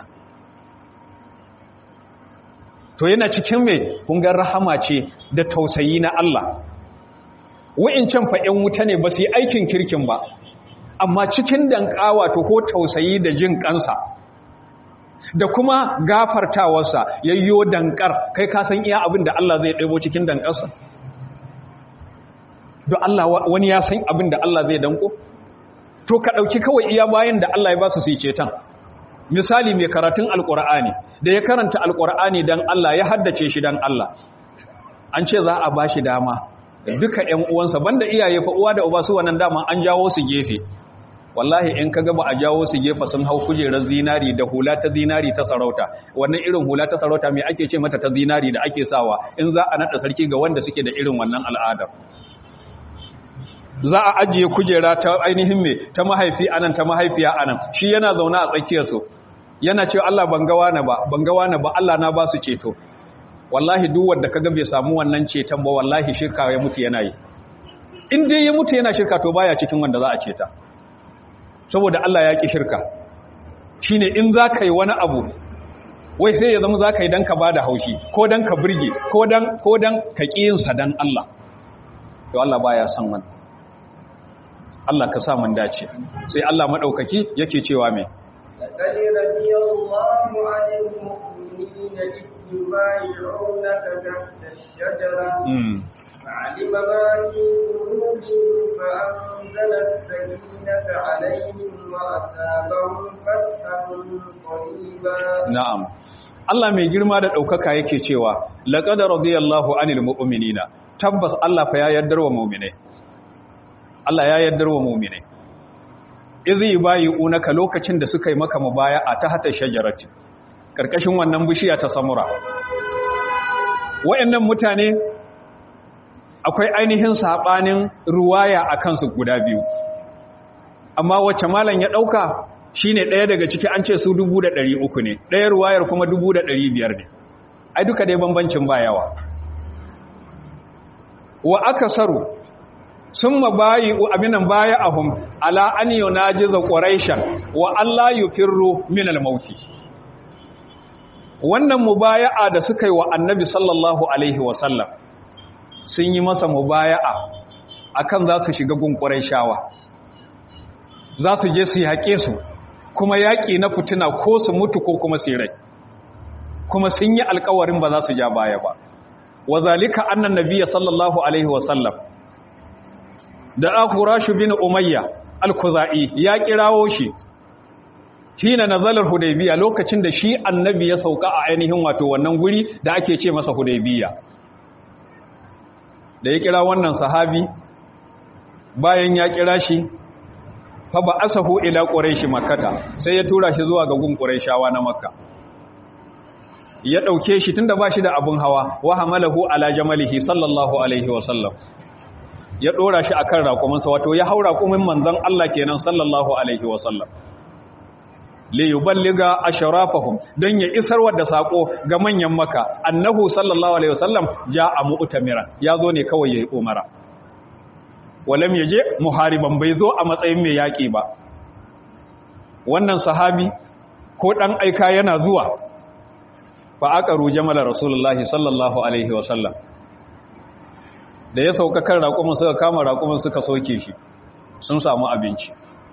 to yana cikin mai kungar rahama ce da tausayi na Allah wa'incan fa'in wuta ne ba su yi aikin kirkin ba amma cikin dankawa to ko tausayi da jin kansa da kuma gafartawarsa yayyo dankar kai ka san iya abin da Allah zai ɗaibo cikin dankarsa don Allah wani ya san abin da Allah zai danko to ka ɗauki kawai iya bayan da Allah ya ba su su yi ceton misali mai karatun alkur'ani da ya karanta alkur'ani dan Allah ya haddace shi dan Allah an ce za a bashi dama duka ƴan uwansa banda iyaye fa uwa da uba su wannan dama an jawo su gefe wallahi in kaga ba a jawo su gefe sun hau kujerar zinari da hula ta zinari ta sarauta wannan irin hula ta sarauta me ake ce mata ta zinari da ake sawa in za a nada sarki ga wanda suke da irin wannan al'adar za a ajiye kujera ta ainihin me ta mahaifi anan ta mahaifiya anan shi yana zaune a tsakiyarsu yana cewa Allah ban ga wani ba ban ga wani ba Allah na ba su ceto wallahi duk wanda kaga bai samu wannan ceton ba wallahi shirka ya mutu yana yi in dai ya mutu yana shirka to baya cikin wanda za a ceta saboda Allah ya ki shirka shine in za ka yi wani abu wai sai ya zama za ka yi don ka ba da haushi ko don ka birge ko don ko don ka ƙiyinsa don Allah to Allah baya son wani Allah ka sa mun dace sai Allah maɗaukaki yake cewa mai لقد رضي الله عن المؤمنين إذ يبايعونك تحت الشجرة فعلم ما في قلوبهم فأنزل السكينة عليهم وأثابهم فتحا قريبا na'am Allah mai girma da ɗaukaka yake cewa laqad radiyallahu anil mu'minina tabbas Allah fa ya yaddar wa mu'minai Allah ya yaddar wa mu'minai idh yubayi'unaka lokacin da suka yi maka mubaya'a ta hata shajarati karkashin wannan bishiya ta samura wayannan mutane akwai ainihin sabanin ruwaya akan su guda biyu amma wacce malam ya dauka shine ɗaya daga ciki an ce su dubu da ɗari uku ne ɗaya ruwayar kuma dubu da ɗari biyar ne ai duka dai bambancin ba yawa wa aka saru sun mabayi abinan baya ahun ala an yi na jiza ƙwaraishan wa Allah yi firro minal mauti wannan mubaya'a da suka yi wa annabi sallallahu alaihi wasallam sun yi masa mubaya'a akan za su shiga gun ƙwaraishawa za su je su yaƙe su kuma yaƙi na fitina ko su mutu ko kuma su rai kuma sun yi alkawarin ba za su ja baya ba wa zalika annan nabiyya sallallahu alaihi wa sallam da akhurashu bin umayya al-khuzai ya kirawo shi hina nazalar hudaybiya lokacin da shi annabi ya sauka a ainihin wato wannan guri da ake ce masa hudaybiya da ya kira wannan sahabi bayan ya kira shi fa ba asahu ila quraishi makkata sai ya tura shi zuwa ga gun quraishawa na makka ya dauke shi tunda ba shi da abun hawa wa hamalahu ala jamalihi sallallahu alaihi wa sallam ya dora shi akan raƙuminsa wato ya haura raƙumin manzon Allah kenan sallallahu alaihi wa sallam li yuballiga ashrafahum dan ya isar da sako ga manyan maka annahu sallallahu alaihi wasallam ja'a mu'tamira yazo ne kawai yayi umara walam yaje muhariban bai zo a matsayin mai yaki ba wannan sahabi ko dan aika yana zuwa fa aqaru jamala rasulullahi sallallahu alaihi wasallam da ya sauka kan raƙumin suka kama raƙumin suka soke shi sun samu abinci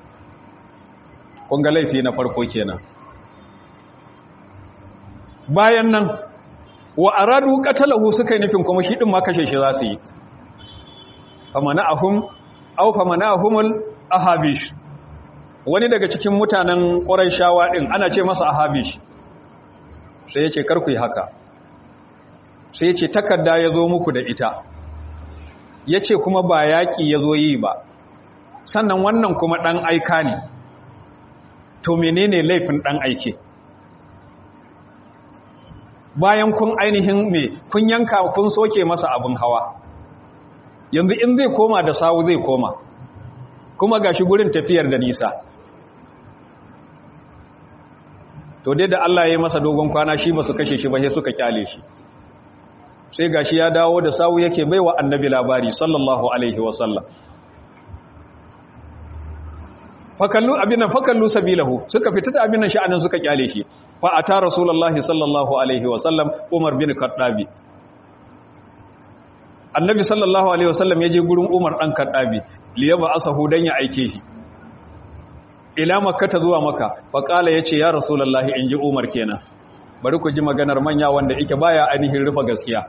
kunga laifi na farko kenan bayan nan wa aradu qatalahu suka yi nufin kuma shi din ma kashe shi za su yi famana'ahum aw famana'ahumul ahabish wani daga cikin mutanen quraishawa din ana ce masa ahabish sai yace kar ku yi haka sai yace takarda yazo muku da ita yace kuma ba yaki yazo yi ba sannan wannan kuma dan aika ne to menene laifin dan aike bayan kun ainihin me kun yanka kun soke masa abin hawa yanzu in zai koma da sawu zai koma kuma gashi gurin tafiyar da nisa to dai da Allah ya yi masa dogon kwana shi ba su kashe shi ba sai suka kyale shi sai gashi ya dawo da sawu yake baiwa annabi labari sallallahu alaihi wasallam fakallu abinan fakallu sabilahu suka fita da abinan sha'anin suka kyale shi fa ata rasulullahi sallallahu alaihi wasallam umar bin kaddabi annabi sallallahu alaihi wasallam ya je gurin umar dan kaddabi liyaba asahu dan ya aike shi ila makka ta zuwa makka fa kala yace ya rasulullahi inji umar kenan bari ku ji maganar manya wanda yake baya ainihin rufa gaskiya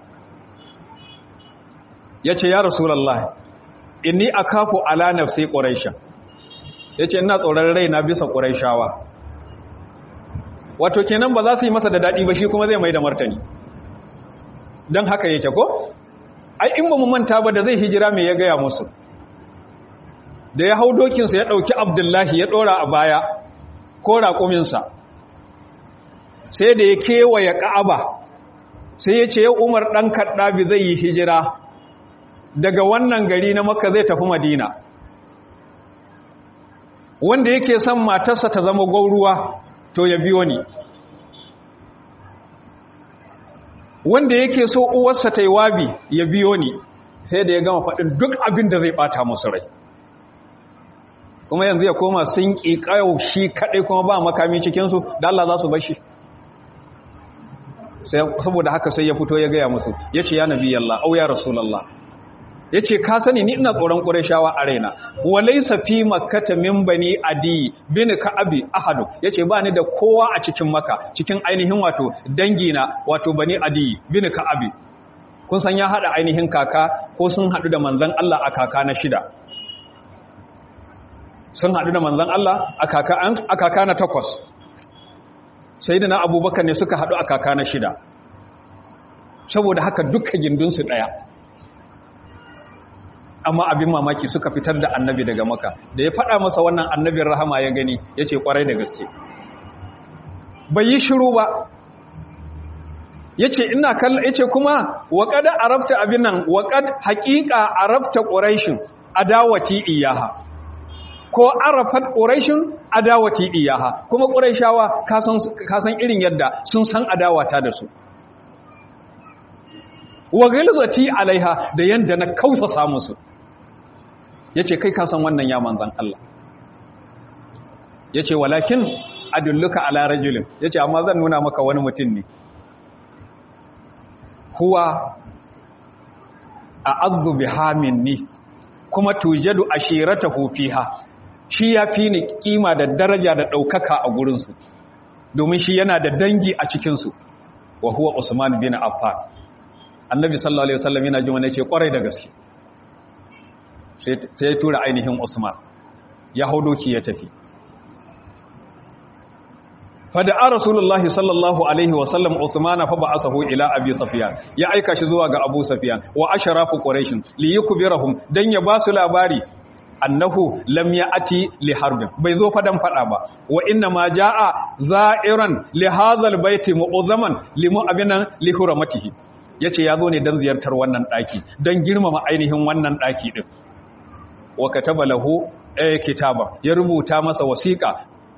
yace ya rasulullahi inni akafu ala nafsi quraisha yace ina tsoron raina bisa quraishawa wato kenan ba za su yi masa da dadi ba shi kuma zai mai da martani dan haka yake ko ai in ba mu manta ba da zai hijira me ya gaya musu da ya hau dokinsa ya ɗauki abdullahi ya ɗora a baya ko raƙuminsa sai da ya kewaye ƙa'aba sai ya ce ya umar ɗan kaɗabi zai yi hijira daga wannan gari na maka zai tafi madina wanda yake son matarsa ta zama gwauruwa to ya biyo ni wanda yake so uwarsa ta yi wabi ya biyo ni sai da ya gama faɗin duk abin da zai ɓata musu rai kuma yanzu ya koma sun ƙi ƙayau shi kaɗai kuma ba makami cikinsu da Allah za su bashi saboda haka sai ya fito ya gaya musu ya ce ya nabi yalla au ya rasulallah ya ce ka sani ni ina tsoron ƙurashawa a raina walai safi makata min bani adi bin ka'abi ahadu ya ce ba ni da kowa a cikin maka cikin ainihin wato dangina wato bani adi bin ka'abi kun san ya haɗa ainihin kaka ko sun haɗu da manzan Allah a kaka na shida sun haɗu da manzan Allah a kaka na takwas sai da na abubakar ne suka haɗu a kaka na shida saboda haka duka gindinsu ɗaya amma abin mamaki suka fitar da annabi daga maka da ya faɗa masa wannan annabin rahama ya gani ya ce ƙwarai da gaske bai yi shiru ba ya ce ina kalla ya ce kuma waƙada arabta abin nan waƙad haƙiƙa arabta ƙuraishin adawati iyaha ko arafat ƙuraishin adawati iyaha kuma ƙuraishawa kasan irin yadda sun san adawata da su wa gilzati alaiha da yanda na kausa musu yace kai kasan wannan ya manzan Allah yace walakin adulluka ala rajulin yace amma zan nuna maka wani mutum ne huwa a'azzu biha minni kuma tujadu ashiratahu fiha shi ya fi ni kima da daraja da ɗaukaka a gurinsu domin shi yana da dangi a cikinsu wa huwa usman bin affan annabi sallallahu alaihi wasallam yana jin wani ce kwarai da gaske sai ya tura ainihin usman ya hau doki ya tafi fada rasulullahi sallallahu alaihi wasallam usmana fa ba'asahu ila abi sufyan ya aika shi zuwa ga abu sufyan wa asharafu quraish li yukbirahum dan ya basu labari annahu lam ya'ti li harbin bai zo fadan fada ba wa inna ma jaa za'iran li hadhal baiti mu'azzaman li mu'abinan li hurmatihi yace yazo ne dan ziyartar wannan daki dan girmama ainihin wannan daki din wa kataba lahu ay kitaba ya rubuta masa wasiqa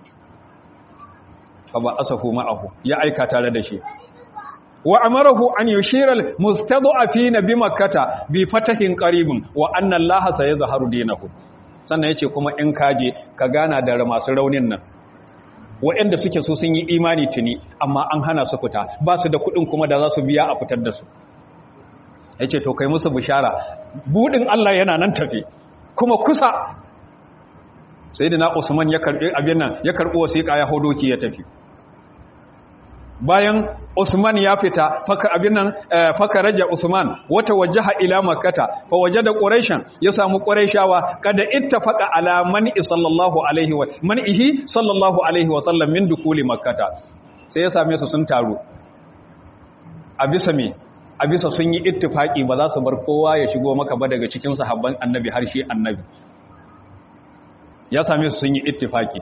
fa ba asafu ma'ahu ya aika tare da shi wa amarahu an yushira al-mustad'afina bi makkata bi fatahin qaribin wa anna allaha sayazharu dinahu sannan yace kuma in kaje ka gana da masu raunin nan waɗanda suke so sun yi imani tuni amma an hana su fita ba su da kuɗin kuma da za su biya a fitar da su yace to kai musu bishara budin Allah yana nan tafi kuma kusa sayyidina Usman ya karbi abin nan ya karbi wasiƙa ya hodoki ya tafi bayan Usman ya fita faka abin nan faka raja Usman wata wajaha ila makkata fa wajada quraishan ya samu quraishawa kada ittafaqa ala man sallallahu alaihi wa manihi sallallahu alaihi wa sallam min dukuli makkata sai ya same su sun taru a bisa me a bisa sun yi ittifaki ba za su bar kowa ya shigo maka ba daga cikin sahabban annabi har shi annabi ya same su sun yi ittifaki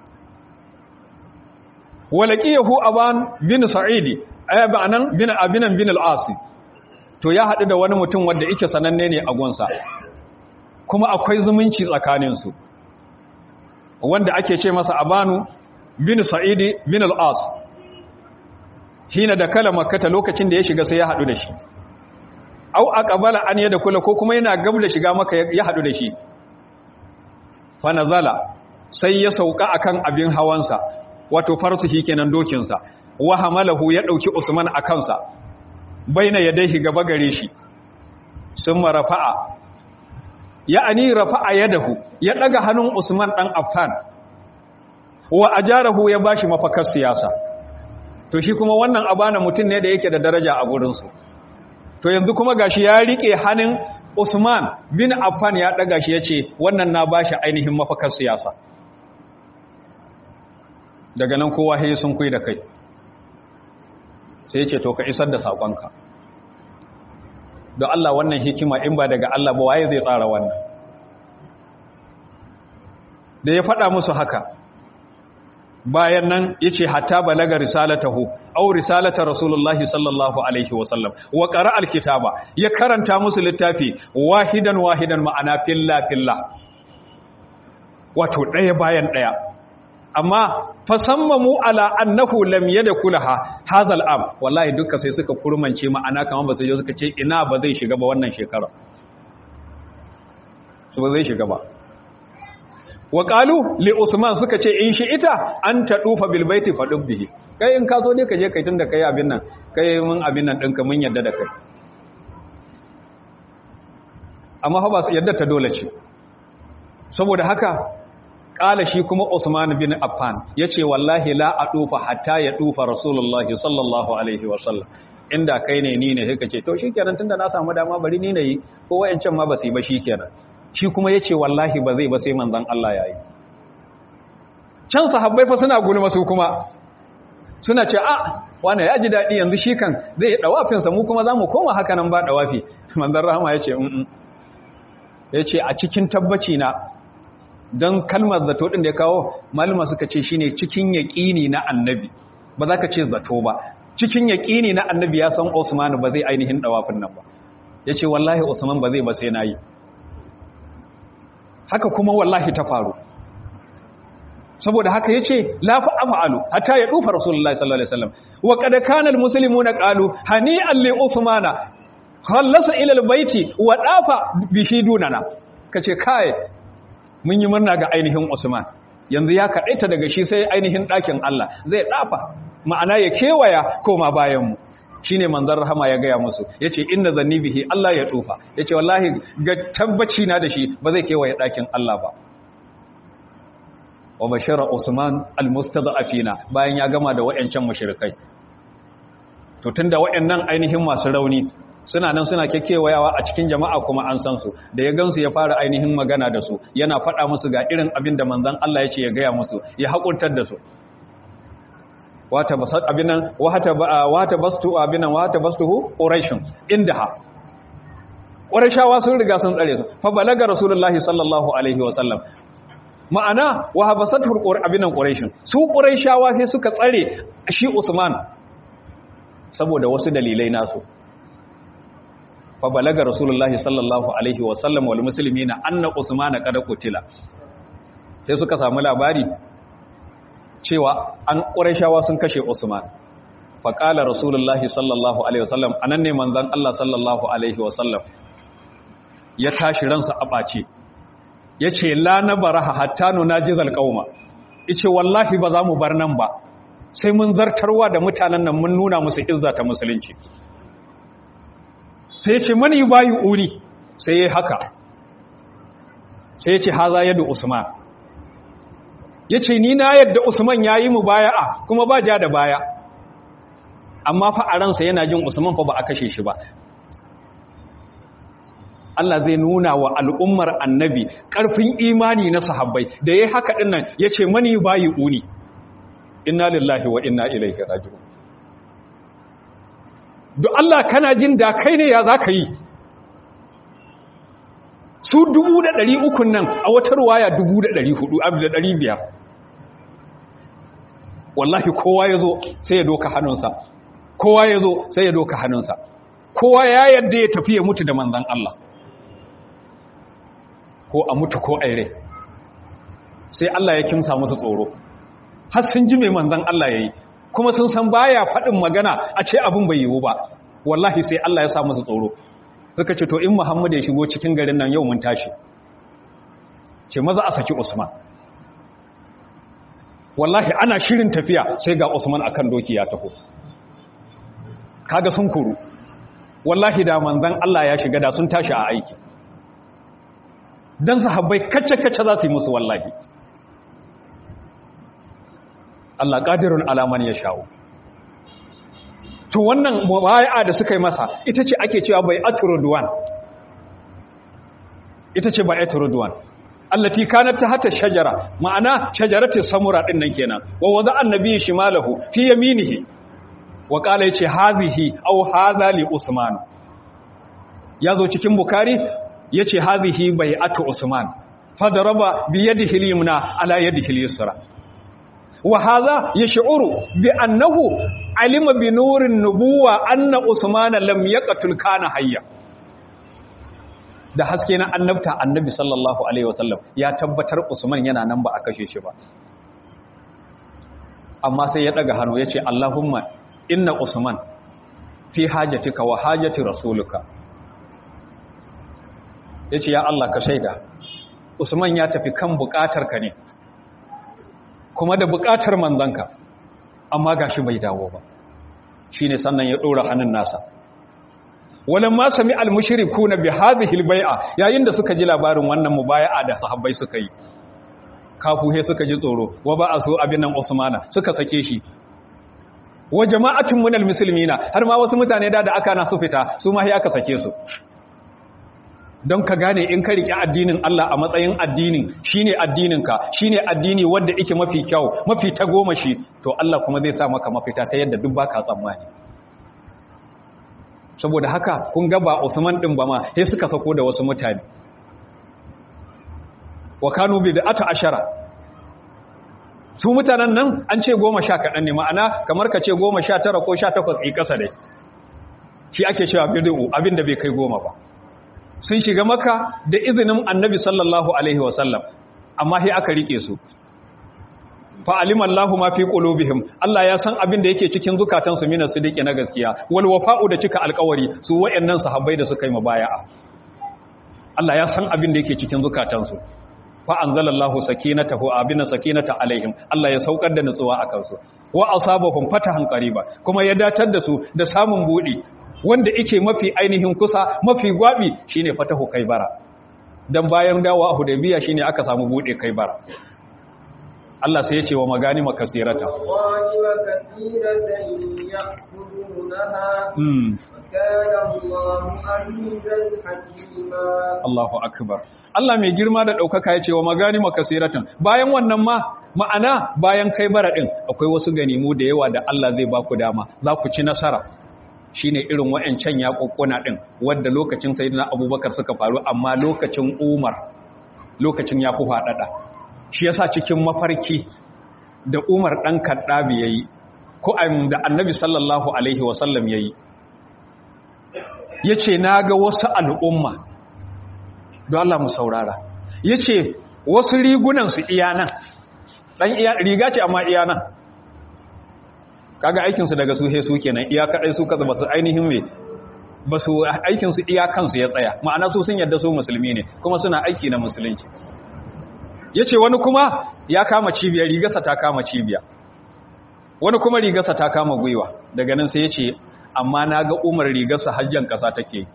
walaqiyahu aban bin sa'idi ayabanan bin abinan bin al-asi to ya hadu da wani mutum wanda yake sananne ne a gonsa kuma akwai zumunci tsakanin su wanda ake ce masa abanu bin sa'idi bin al-as hina da kala makkata lokacin da ya shiga sai ya hadu da shi au aqbala an yada kula ko kuma yana gabla shiga maka ya hadu da shi fa nazala sai ya sauka akan abin hawansa wato farsuhi kenan dokinsa wa hamalahu ya dauki Usman a kansa baina yadayhi gaba gare shi sun rafa'a ya'ani rafa'a yadahu ya daga hannun Usman dan Affan wa ajarahu ya bashi mafakar siyasa to shi kuma wannan abana mutum ne da yake da daraja a gurin su to yanzu kuma gashi ya rike hannun Usman bin Affan ya daga shi yace wannan na bashi ainihin mafakar siyasa daga nan kowa sai sun kui da kai sai ce to ka isar da saƙonka don Allah wannan hikima in ba daga Allah ba waye zai tsara wannan da ya faɗa musu haka bayan nan ya ce hatta balaga risalatahu au risalata rasulullahi sallallahu alaihi wasallam wa ƙara alkitaba ya karanta musu littafi wahidan wahidan ma'ana filla filla wato ɗaya bayan ɗaya amma fasammamu ala annahu lam yadkhulaha hadha al'am wallahi duka sai suka kurmance ma'ana kaman ba sai suka ce ina ba zai shiga ba wannan shekara su ba zai shiga ba wa qalu li usman suka ce in shi ita an tadufa bil baiti fadub bihi kai in ka zo ne ka je kai tunda kai abin nan kai mun abin nan dinka mun yadda da kai amma fa ba yadda ta dole ce saboda haka kala shi kuma Usman bin Affan yace wallahi la adufa hatta ya dufa Rasulullahi sallallahu alaihi wasallam inda kai ne ni ne sai kace to shikenan tunda na samu dama bari ni nayi ko wayancan ma ba su yi ba shikenan shi kuma yace wallahi ba zai ba sai manzon Allah yayi can sahabbai fa suna gulma su kuma suna ce a wani ya ji dadi yanzu shi kan zai yi dawafin sa mu kuma zamu koma haka nan ba dawafi manzon rahama yace mm yace a cikin tabbaci na don kalmar zato ɗin da ya kawo malama suka ce shine cikin yaƙini na annabi ba za ka ce zato ba cikin yaƙini na annabi ya san Usman ba zai ainihin ɗawafin nan ba ya ce wallahi Usman ba zai ba sai na yi haka kuma wallahi ta faru saboda haka ya ce lafi afa'alu hatta ya ɗufa rasulullah sallallahu alaihi wasallam wa kada kanal musulmi na ƙalu hani alli Usmana khallasa ila albayti wa dafa bihi dunana kace kai mun yi murna ga ainihin Usman yanzu ya kaɗaita daga shi sai ainihin ɗakin Allah zai ɗafa ma'ana ya kewaya koma bayanmu shi ne manzan rahama ya gaya musu ya ce inda zanni bihi Allah ya tufa ya ce wallahi ga tabbaci na da shi ba zai kewaye ɗakin Allah ba wa bashara Usman al-mustada'afina bayan ya gama da wayancan mushrikai to tunda wayannan ainihin masu rauni suna nan suna kekewayawa a cikin jama'a kuma an san su da ya gansu ya fara ainihin magana da su yana faɗa musu ga irin abin da manzon Allah ya ce ya gaya musu ya haƙurtar da su wata basat abinan wata wata bastu abinan wata bastuhu quraishun indaha ƙurashawa sun riga sun tsare su fa balaga rasulullahi sallallahu alaihi wa sallam ma'ana wa habasatul qur abinan quraishin su quraishawa sai suka tsare shi usman saboda wasu dalilai nasu fa balaga rasulullahi sallallahu alaihi wa sallam wal muslimina anna usman qad qutila sai suka samu labari cewa an quraishawa sun kashe usman fa qala rasulullahi sallallahu alaihi wa sallam anan ne manzon Allah sallallahu alaihi wa sallam ya tashi ransa a ɓace ya ce la na baraha hatta nuna jizal ƙauma ice wallahi ba za mu bar nan ba sai mun zartarwa da mutanen nan mun nuna musu izza ta musulunci sai ya ce mani bayi uni sai ya haka sai ya ce haza yadda usman ya ce ni na yadda usman ya yi mu baya'a kuma ba ja da baya amma fa a ransa yana jin usman fa ba a kashe shi ba Allah zai nuna wa al'ummar annabi ƙarfin imani na sahabbai da ya haka ɗinnan ya ce mani bayi uni inna lillahi wa inna ilaihi raji'un don Allah kana jin da kai ne ya za ka yi su dubu da ɗari ukun nan a wata ruwaya dubu da ɗari hudu abu da ɗari biyar wallahi kowa ya zo sai ya doka hannunsa kowa ya zo sai ya doka hannunsa kowa ya yadda ya tafi ya mutu da manzan Allah ko a mutu ko aire sai Allah ya kimsa musu tsoro har sun ji mai manzan Allah ya yi kuma sun san baya faɗin magana a ce abin bai yiwu ba wallahi sai Allah ya sa musu tsoro suka ce to in Muhammad ya shigo cikin garin nan yau mun tashi ce maza a saki Usman wallahi ana shirin tafiya sai ga Usman akan doki ya taho kaga sun kuru wallahi da manzan Allah ya shiga da sun tashi a aiki dan sahabbai kacce-kacce za su yi musu wallahi Allah qadirun alaman ya shawo to wannan mubaya'a da suka yi masa ita ce ake cewa bai atrudwan ita ce bai atrudwan allati kanat tahta shajara ma'ana shajaratu samura din nan kenan wa wada annabi shimalahu fi yaminihi wa qala yace hazihi aw hadha li usman yazo cikin bukari yace hazihi bai'atu usman fadaraba bi yadihi al-yumna ala yadihi al-yusra wa hadha yash'uru bi annahu alima bi nurin nubuwa anna usman lam yaqtul kana hayya da haske na annabta annabi sallallahu alaihi wasallam ya tabbatar usman yana nan ba a kashe shi ba amma sai ya daga hannu yace allahumma inna usman fi hajatika wa hajati rasuluka yace ya Allah ka shaida usman ya tafi kan bukatarka ne kuma da bukatar manzanka amma gashi bai dawo ba shine sannan ya dora hannun nasa walamma sami almushrikuna bi hadhihi albay'a yayin da suka ji labarin wannan mubaya'a da sahabbai suka yi kafuhe suka ji tsoro wa ba asu abin nan usmana suka sake shi wa jama'atun minal muslimina har ma wasu mutane da da aka na su fita su ma sai aka sake su don ka gane in ka riƙe addinin Allah a matsayin addinin shine addininka shine addini wanda yake mafi kyau mafi tagomashi to Allah kuma zai sa maka mafita ta yadda duk baka tsammani saboda haka kun ga ba Usman din ba ma sai suka sako da wasu mutane wa kanu bi da'ata ashara su mutanen nan an ce goma sha kaɗan ne ma'ana kamar ka ce goma sha tara ko sha takwas ɗi ƙasa dai shi ake cewa bidu abin da bai kai goma ba sun shiga maka da izinin annabi sallallahu alaihi wasallam amma sai aka rike su fa aliman lahu ma fi qulubihim Allah ya san abin da yake cikin zukatansu mina su dake na gaskiya wal wafa'u da cika alƙawari su wayannan sahabbai da suka yi mubaya'a Allah ya san abin da yake cikin zukatansu fa anzalallahu sakinatahu abina sakinata alaihim Allah ya saukar da nutsuwa akan su wa asabahum fatahan qariba kuma ya datar da su da samun budi wanda yake mafi ainihin kusa mafi gwabi shine fatahu kaibara dan bayan dawa hudaybiya shine aka samu bude kaibara Allah sai ya ce wa magani makasirata Allahu akbar Allah mai girma da ɗaukaka ya ce wa magani makasiratan bayan wannan ma ma'ana bayan kai bara ɗin akwai wasu ganimu da yawa da Allah zai ba ku dama za ku ci nasara shine irin wayancan yaƙuƙuna din wanda lokacin sayyidina abubakar suka faru amma lokacin umar lokacin ya fi faɗaɗa shi yasa cikin mafarki da umar ɗan kaddabi yayi ko da annabi sallallahu alaihi wasallam yayi yace naga wasu al'umma don Allah mu saurara yace wasu rigunan su iya nan dan iya riga ce amma iya nan kaga aikin su daga su he su kenan iya kadai su kaza basu ainihin me basu aikin su iya kansu ya tsaya ma'ana su sun yadda su musulmi ne kuma suna aiki na musulunci yace wani kuma ya kama cibiya rigarsa ta kama cibiya wani kuma rigarsa ta kama gwiwa daga nan sai yace amma naga Umar rigarsa hajjan kasa take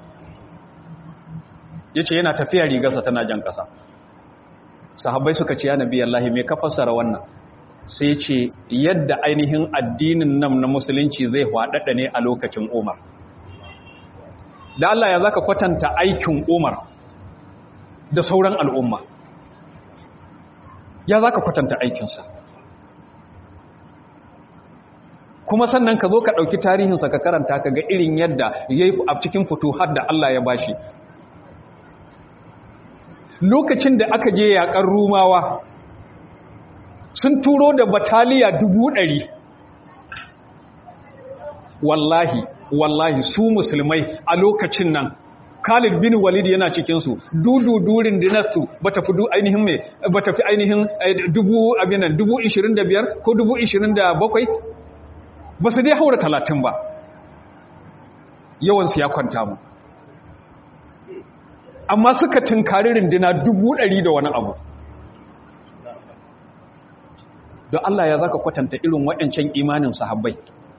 yace yana tafiya rigarsa tana jan kasa sahabbai suka ce ya nabi Allah me ka fassara wannan sai ce yadda ainihin addinin nan na musulunci zai hwadada ne a lokacin Umar da Allah ya zaka kwatanta aikin Umar da sauran al'umma ya zaka kwatanta aikinsa kuma sannan ka zo ka ɗauki tarihinsa ka karanta ka ga irin yadda ya yi a cikin fito har da Allah ya bashi lokacin da aka je yaƙar rumawa sun turo da bataliya dubu ɗari wallahi wallahi su musulmai a lokacin nan Khalid bin Walid yana cikinsu dudu durin dinastu bata fi ainihin me bata fi ainihin dubu abinan dubu ishirin da biyar ko dubu ishirin da bakwai ba su dai haura talatin ba yawansu ya kwanta mu amma suka tunkari rindina dubu ɗari da wani abu don Allah ya zaka kwatanta irin waɗancan imanin sahabbai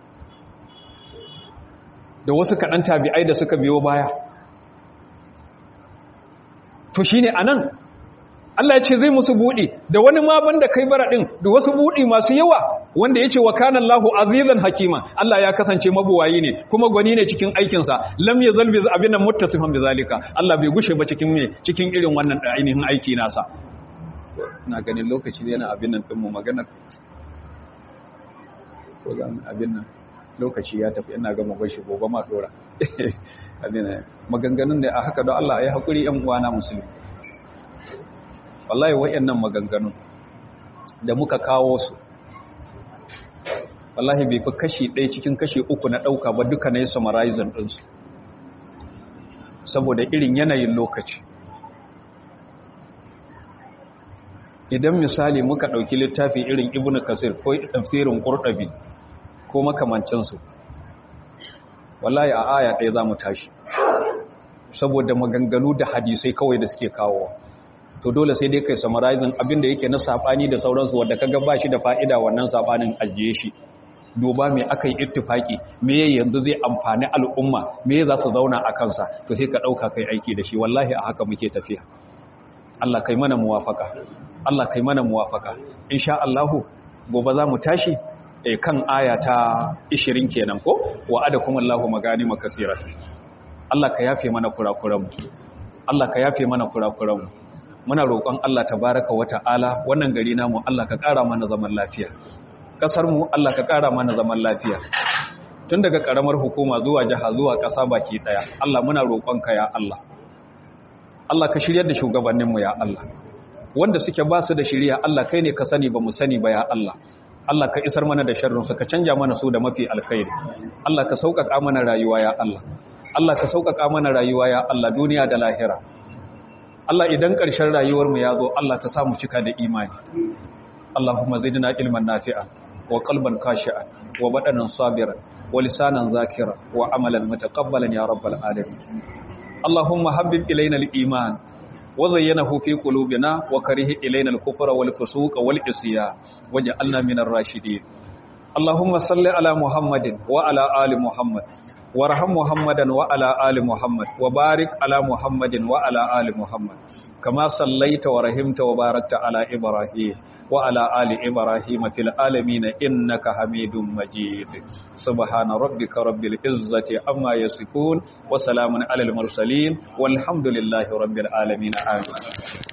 da wasu kaɗan tabi'ai da suka biyo baya to shine anan Allah ya ce zai musu buɗi da wani ma banda kai bara ɗin da wasu buɗi masu yawa wanda ya ce wa kana Allahu azizan hakima Allah ya kasance mabuwayi ne kuma gwani ne cikin aikinsa lam ya zalbi abin nan muttasifan bi zalika Allah bai gushe ba cikin me cikin irin wannan ainihin aiki nasa ina ganin lokaci yana abin nan din mu maganar ko zan abin nan lokaci ya tafi ina ga mu bashi gobe ma dora abin maganganun da a haka don Allah ya hakuri yan uwana musulmi wallahi wayannan maganganun da muka kawo su wallahi bai fi kashi ɗaya cikin kashi uku na ɗauka ba duka na yi summarizing ɗinsu saboda irin yanayin lokaci idan misali muka ɗauki littafi irin ibn kasir ko tafsirin ƙurɗabi ko makamancinsu wallahi a aya ɗaya za mu tashi saboda maganganu da hadisai kawai da suke kawowa to dole sai dai kai summarizing abinda yake na sabani da sauransu wanda kaga ba shi da fa'ida wannan sabanin ajiye shi duba me aka yi ittifaki me yanzu zai amfani al'umma me za su zauna a kansa to sai ka dauka kai aiki da shi wallahi a haka muke tafiya Allah kai mana muwafaka Allah kai mana muwafaka insha Allah gobe za mu tashi eh kan aya ta 20 kenan ko wa'adakum Allahu maganima kaseerat Allah ka yafe mana kurakuranmu Allah ka yafe mana kurakuranmu muna roƙon Allah tabaraka wa ta'ala wannan gari namu Allah ka ƙara mana zaman lafiya ƙasar mu Allah ka ƙara mana zaman lafiya tun daga ƙaramar hukuma zuwa jiha zuwa ƙasa baki ɗaya Allah muna roƙon ka ya Allah Allah ka shiryar da shugabannin mu ya Allah wanda suke ba su da shiriya Allah kai ne ka sani ba mu sani ba ya Allah Allah ka isar mana da sharrin su ka canja mana su da mafi alkhairi Allah ka sauƙaƙa mana rayuwa ya Allah Allah ka sauƙaƙa mana rayuwa ya Allah duniya da lahira Allah idan ƙarshen rayuwarmu ya zo Allah ka samu cika da imani Allahumma zidna ilman nafi'a wa qalban khashi'an wa badanan sabiran wa lisanan zakira wa amalan mutaqabbalan ya rabbal alamin Allahumma habbib ilayna al-iman wa zayyanahu fi qulubina wa karih ilayna al-kufra wal fusuqa wal isyan waj'alna minar rashidin Allahumma salli ala Muhammadin wa ala ali Muhammad وارحم محمدا وعلى آل محمد وبارك على محمد وعلى آل محمد كما صليت ورحمت وباركت على إبراهيم وعلى آل إبراهيم في العالمين إنك حميد مجيد سبحان ربك رب العزة عما يصفون وسلام على المرسلين والحمد لله رب العالمين آمين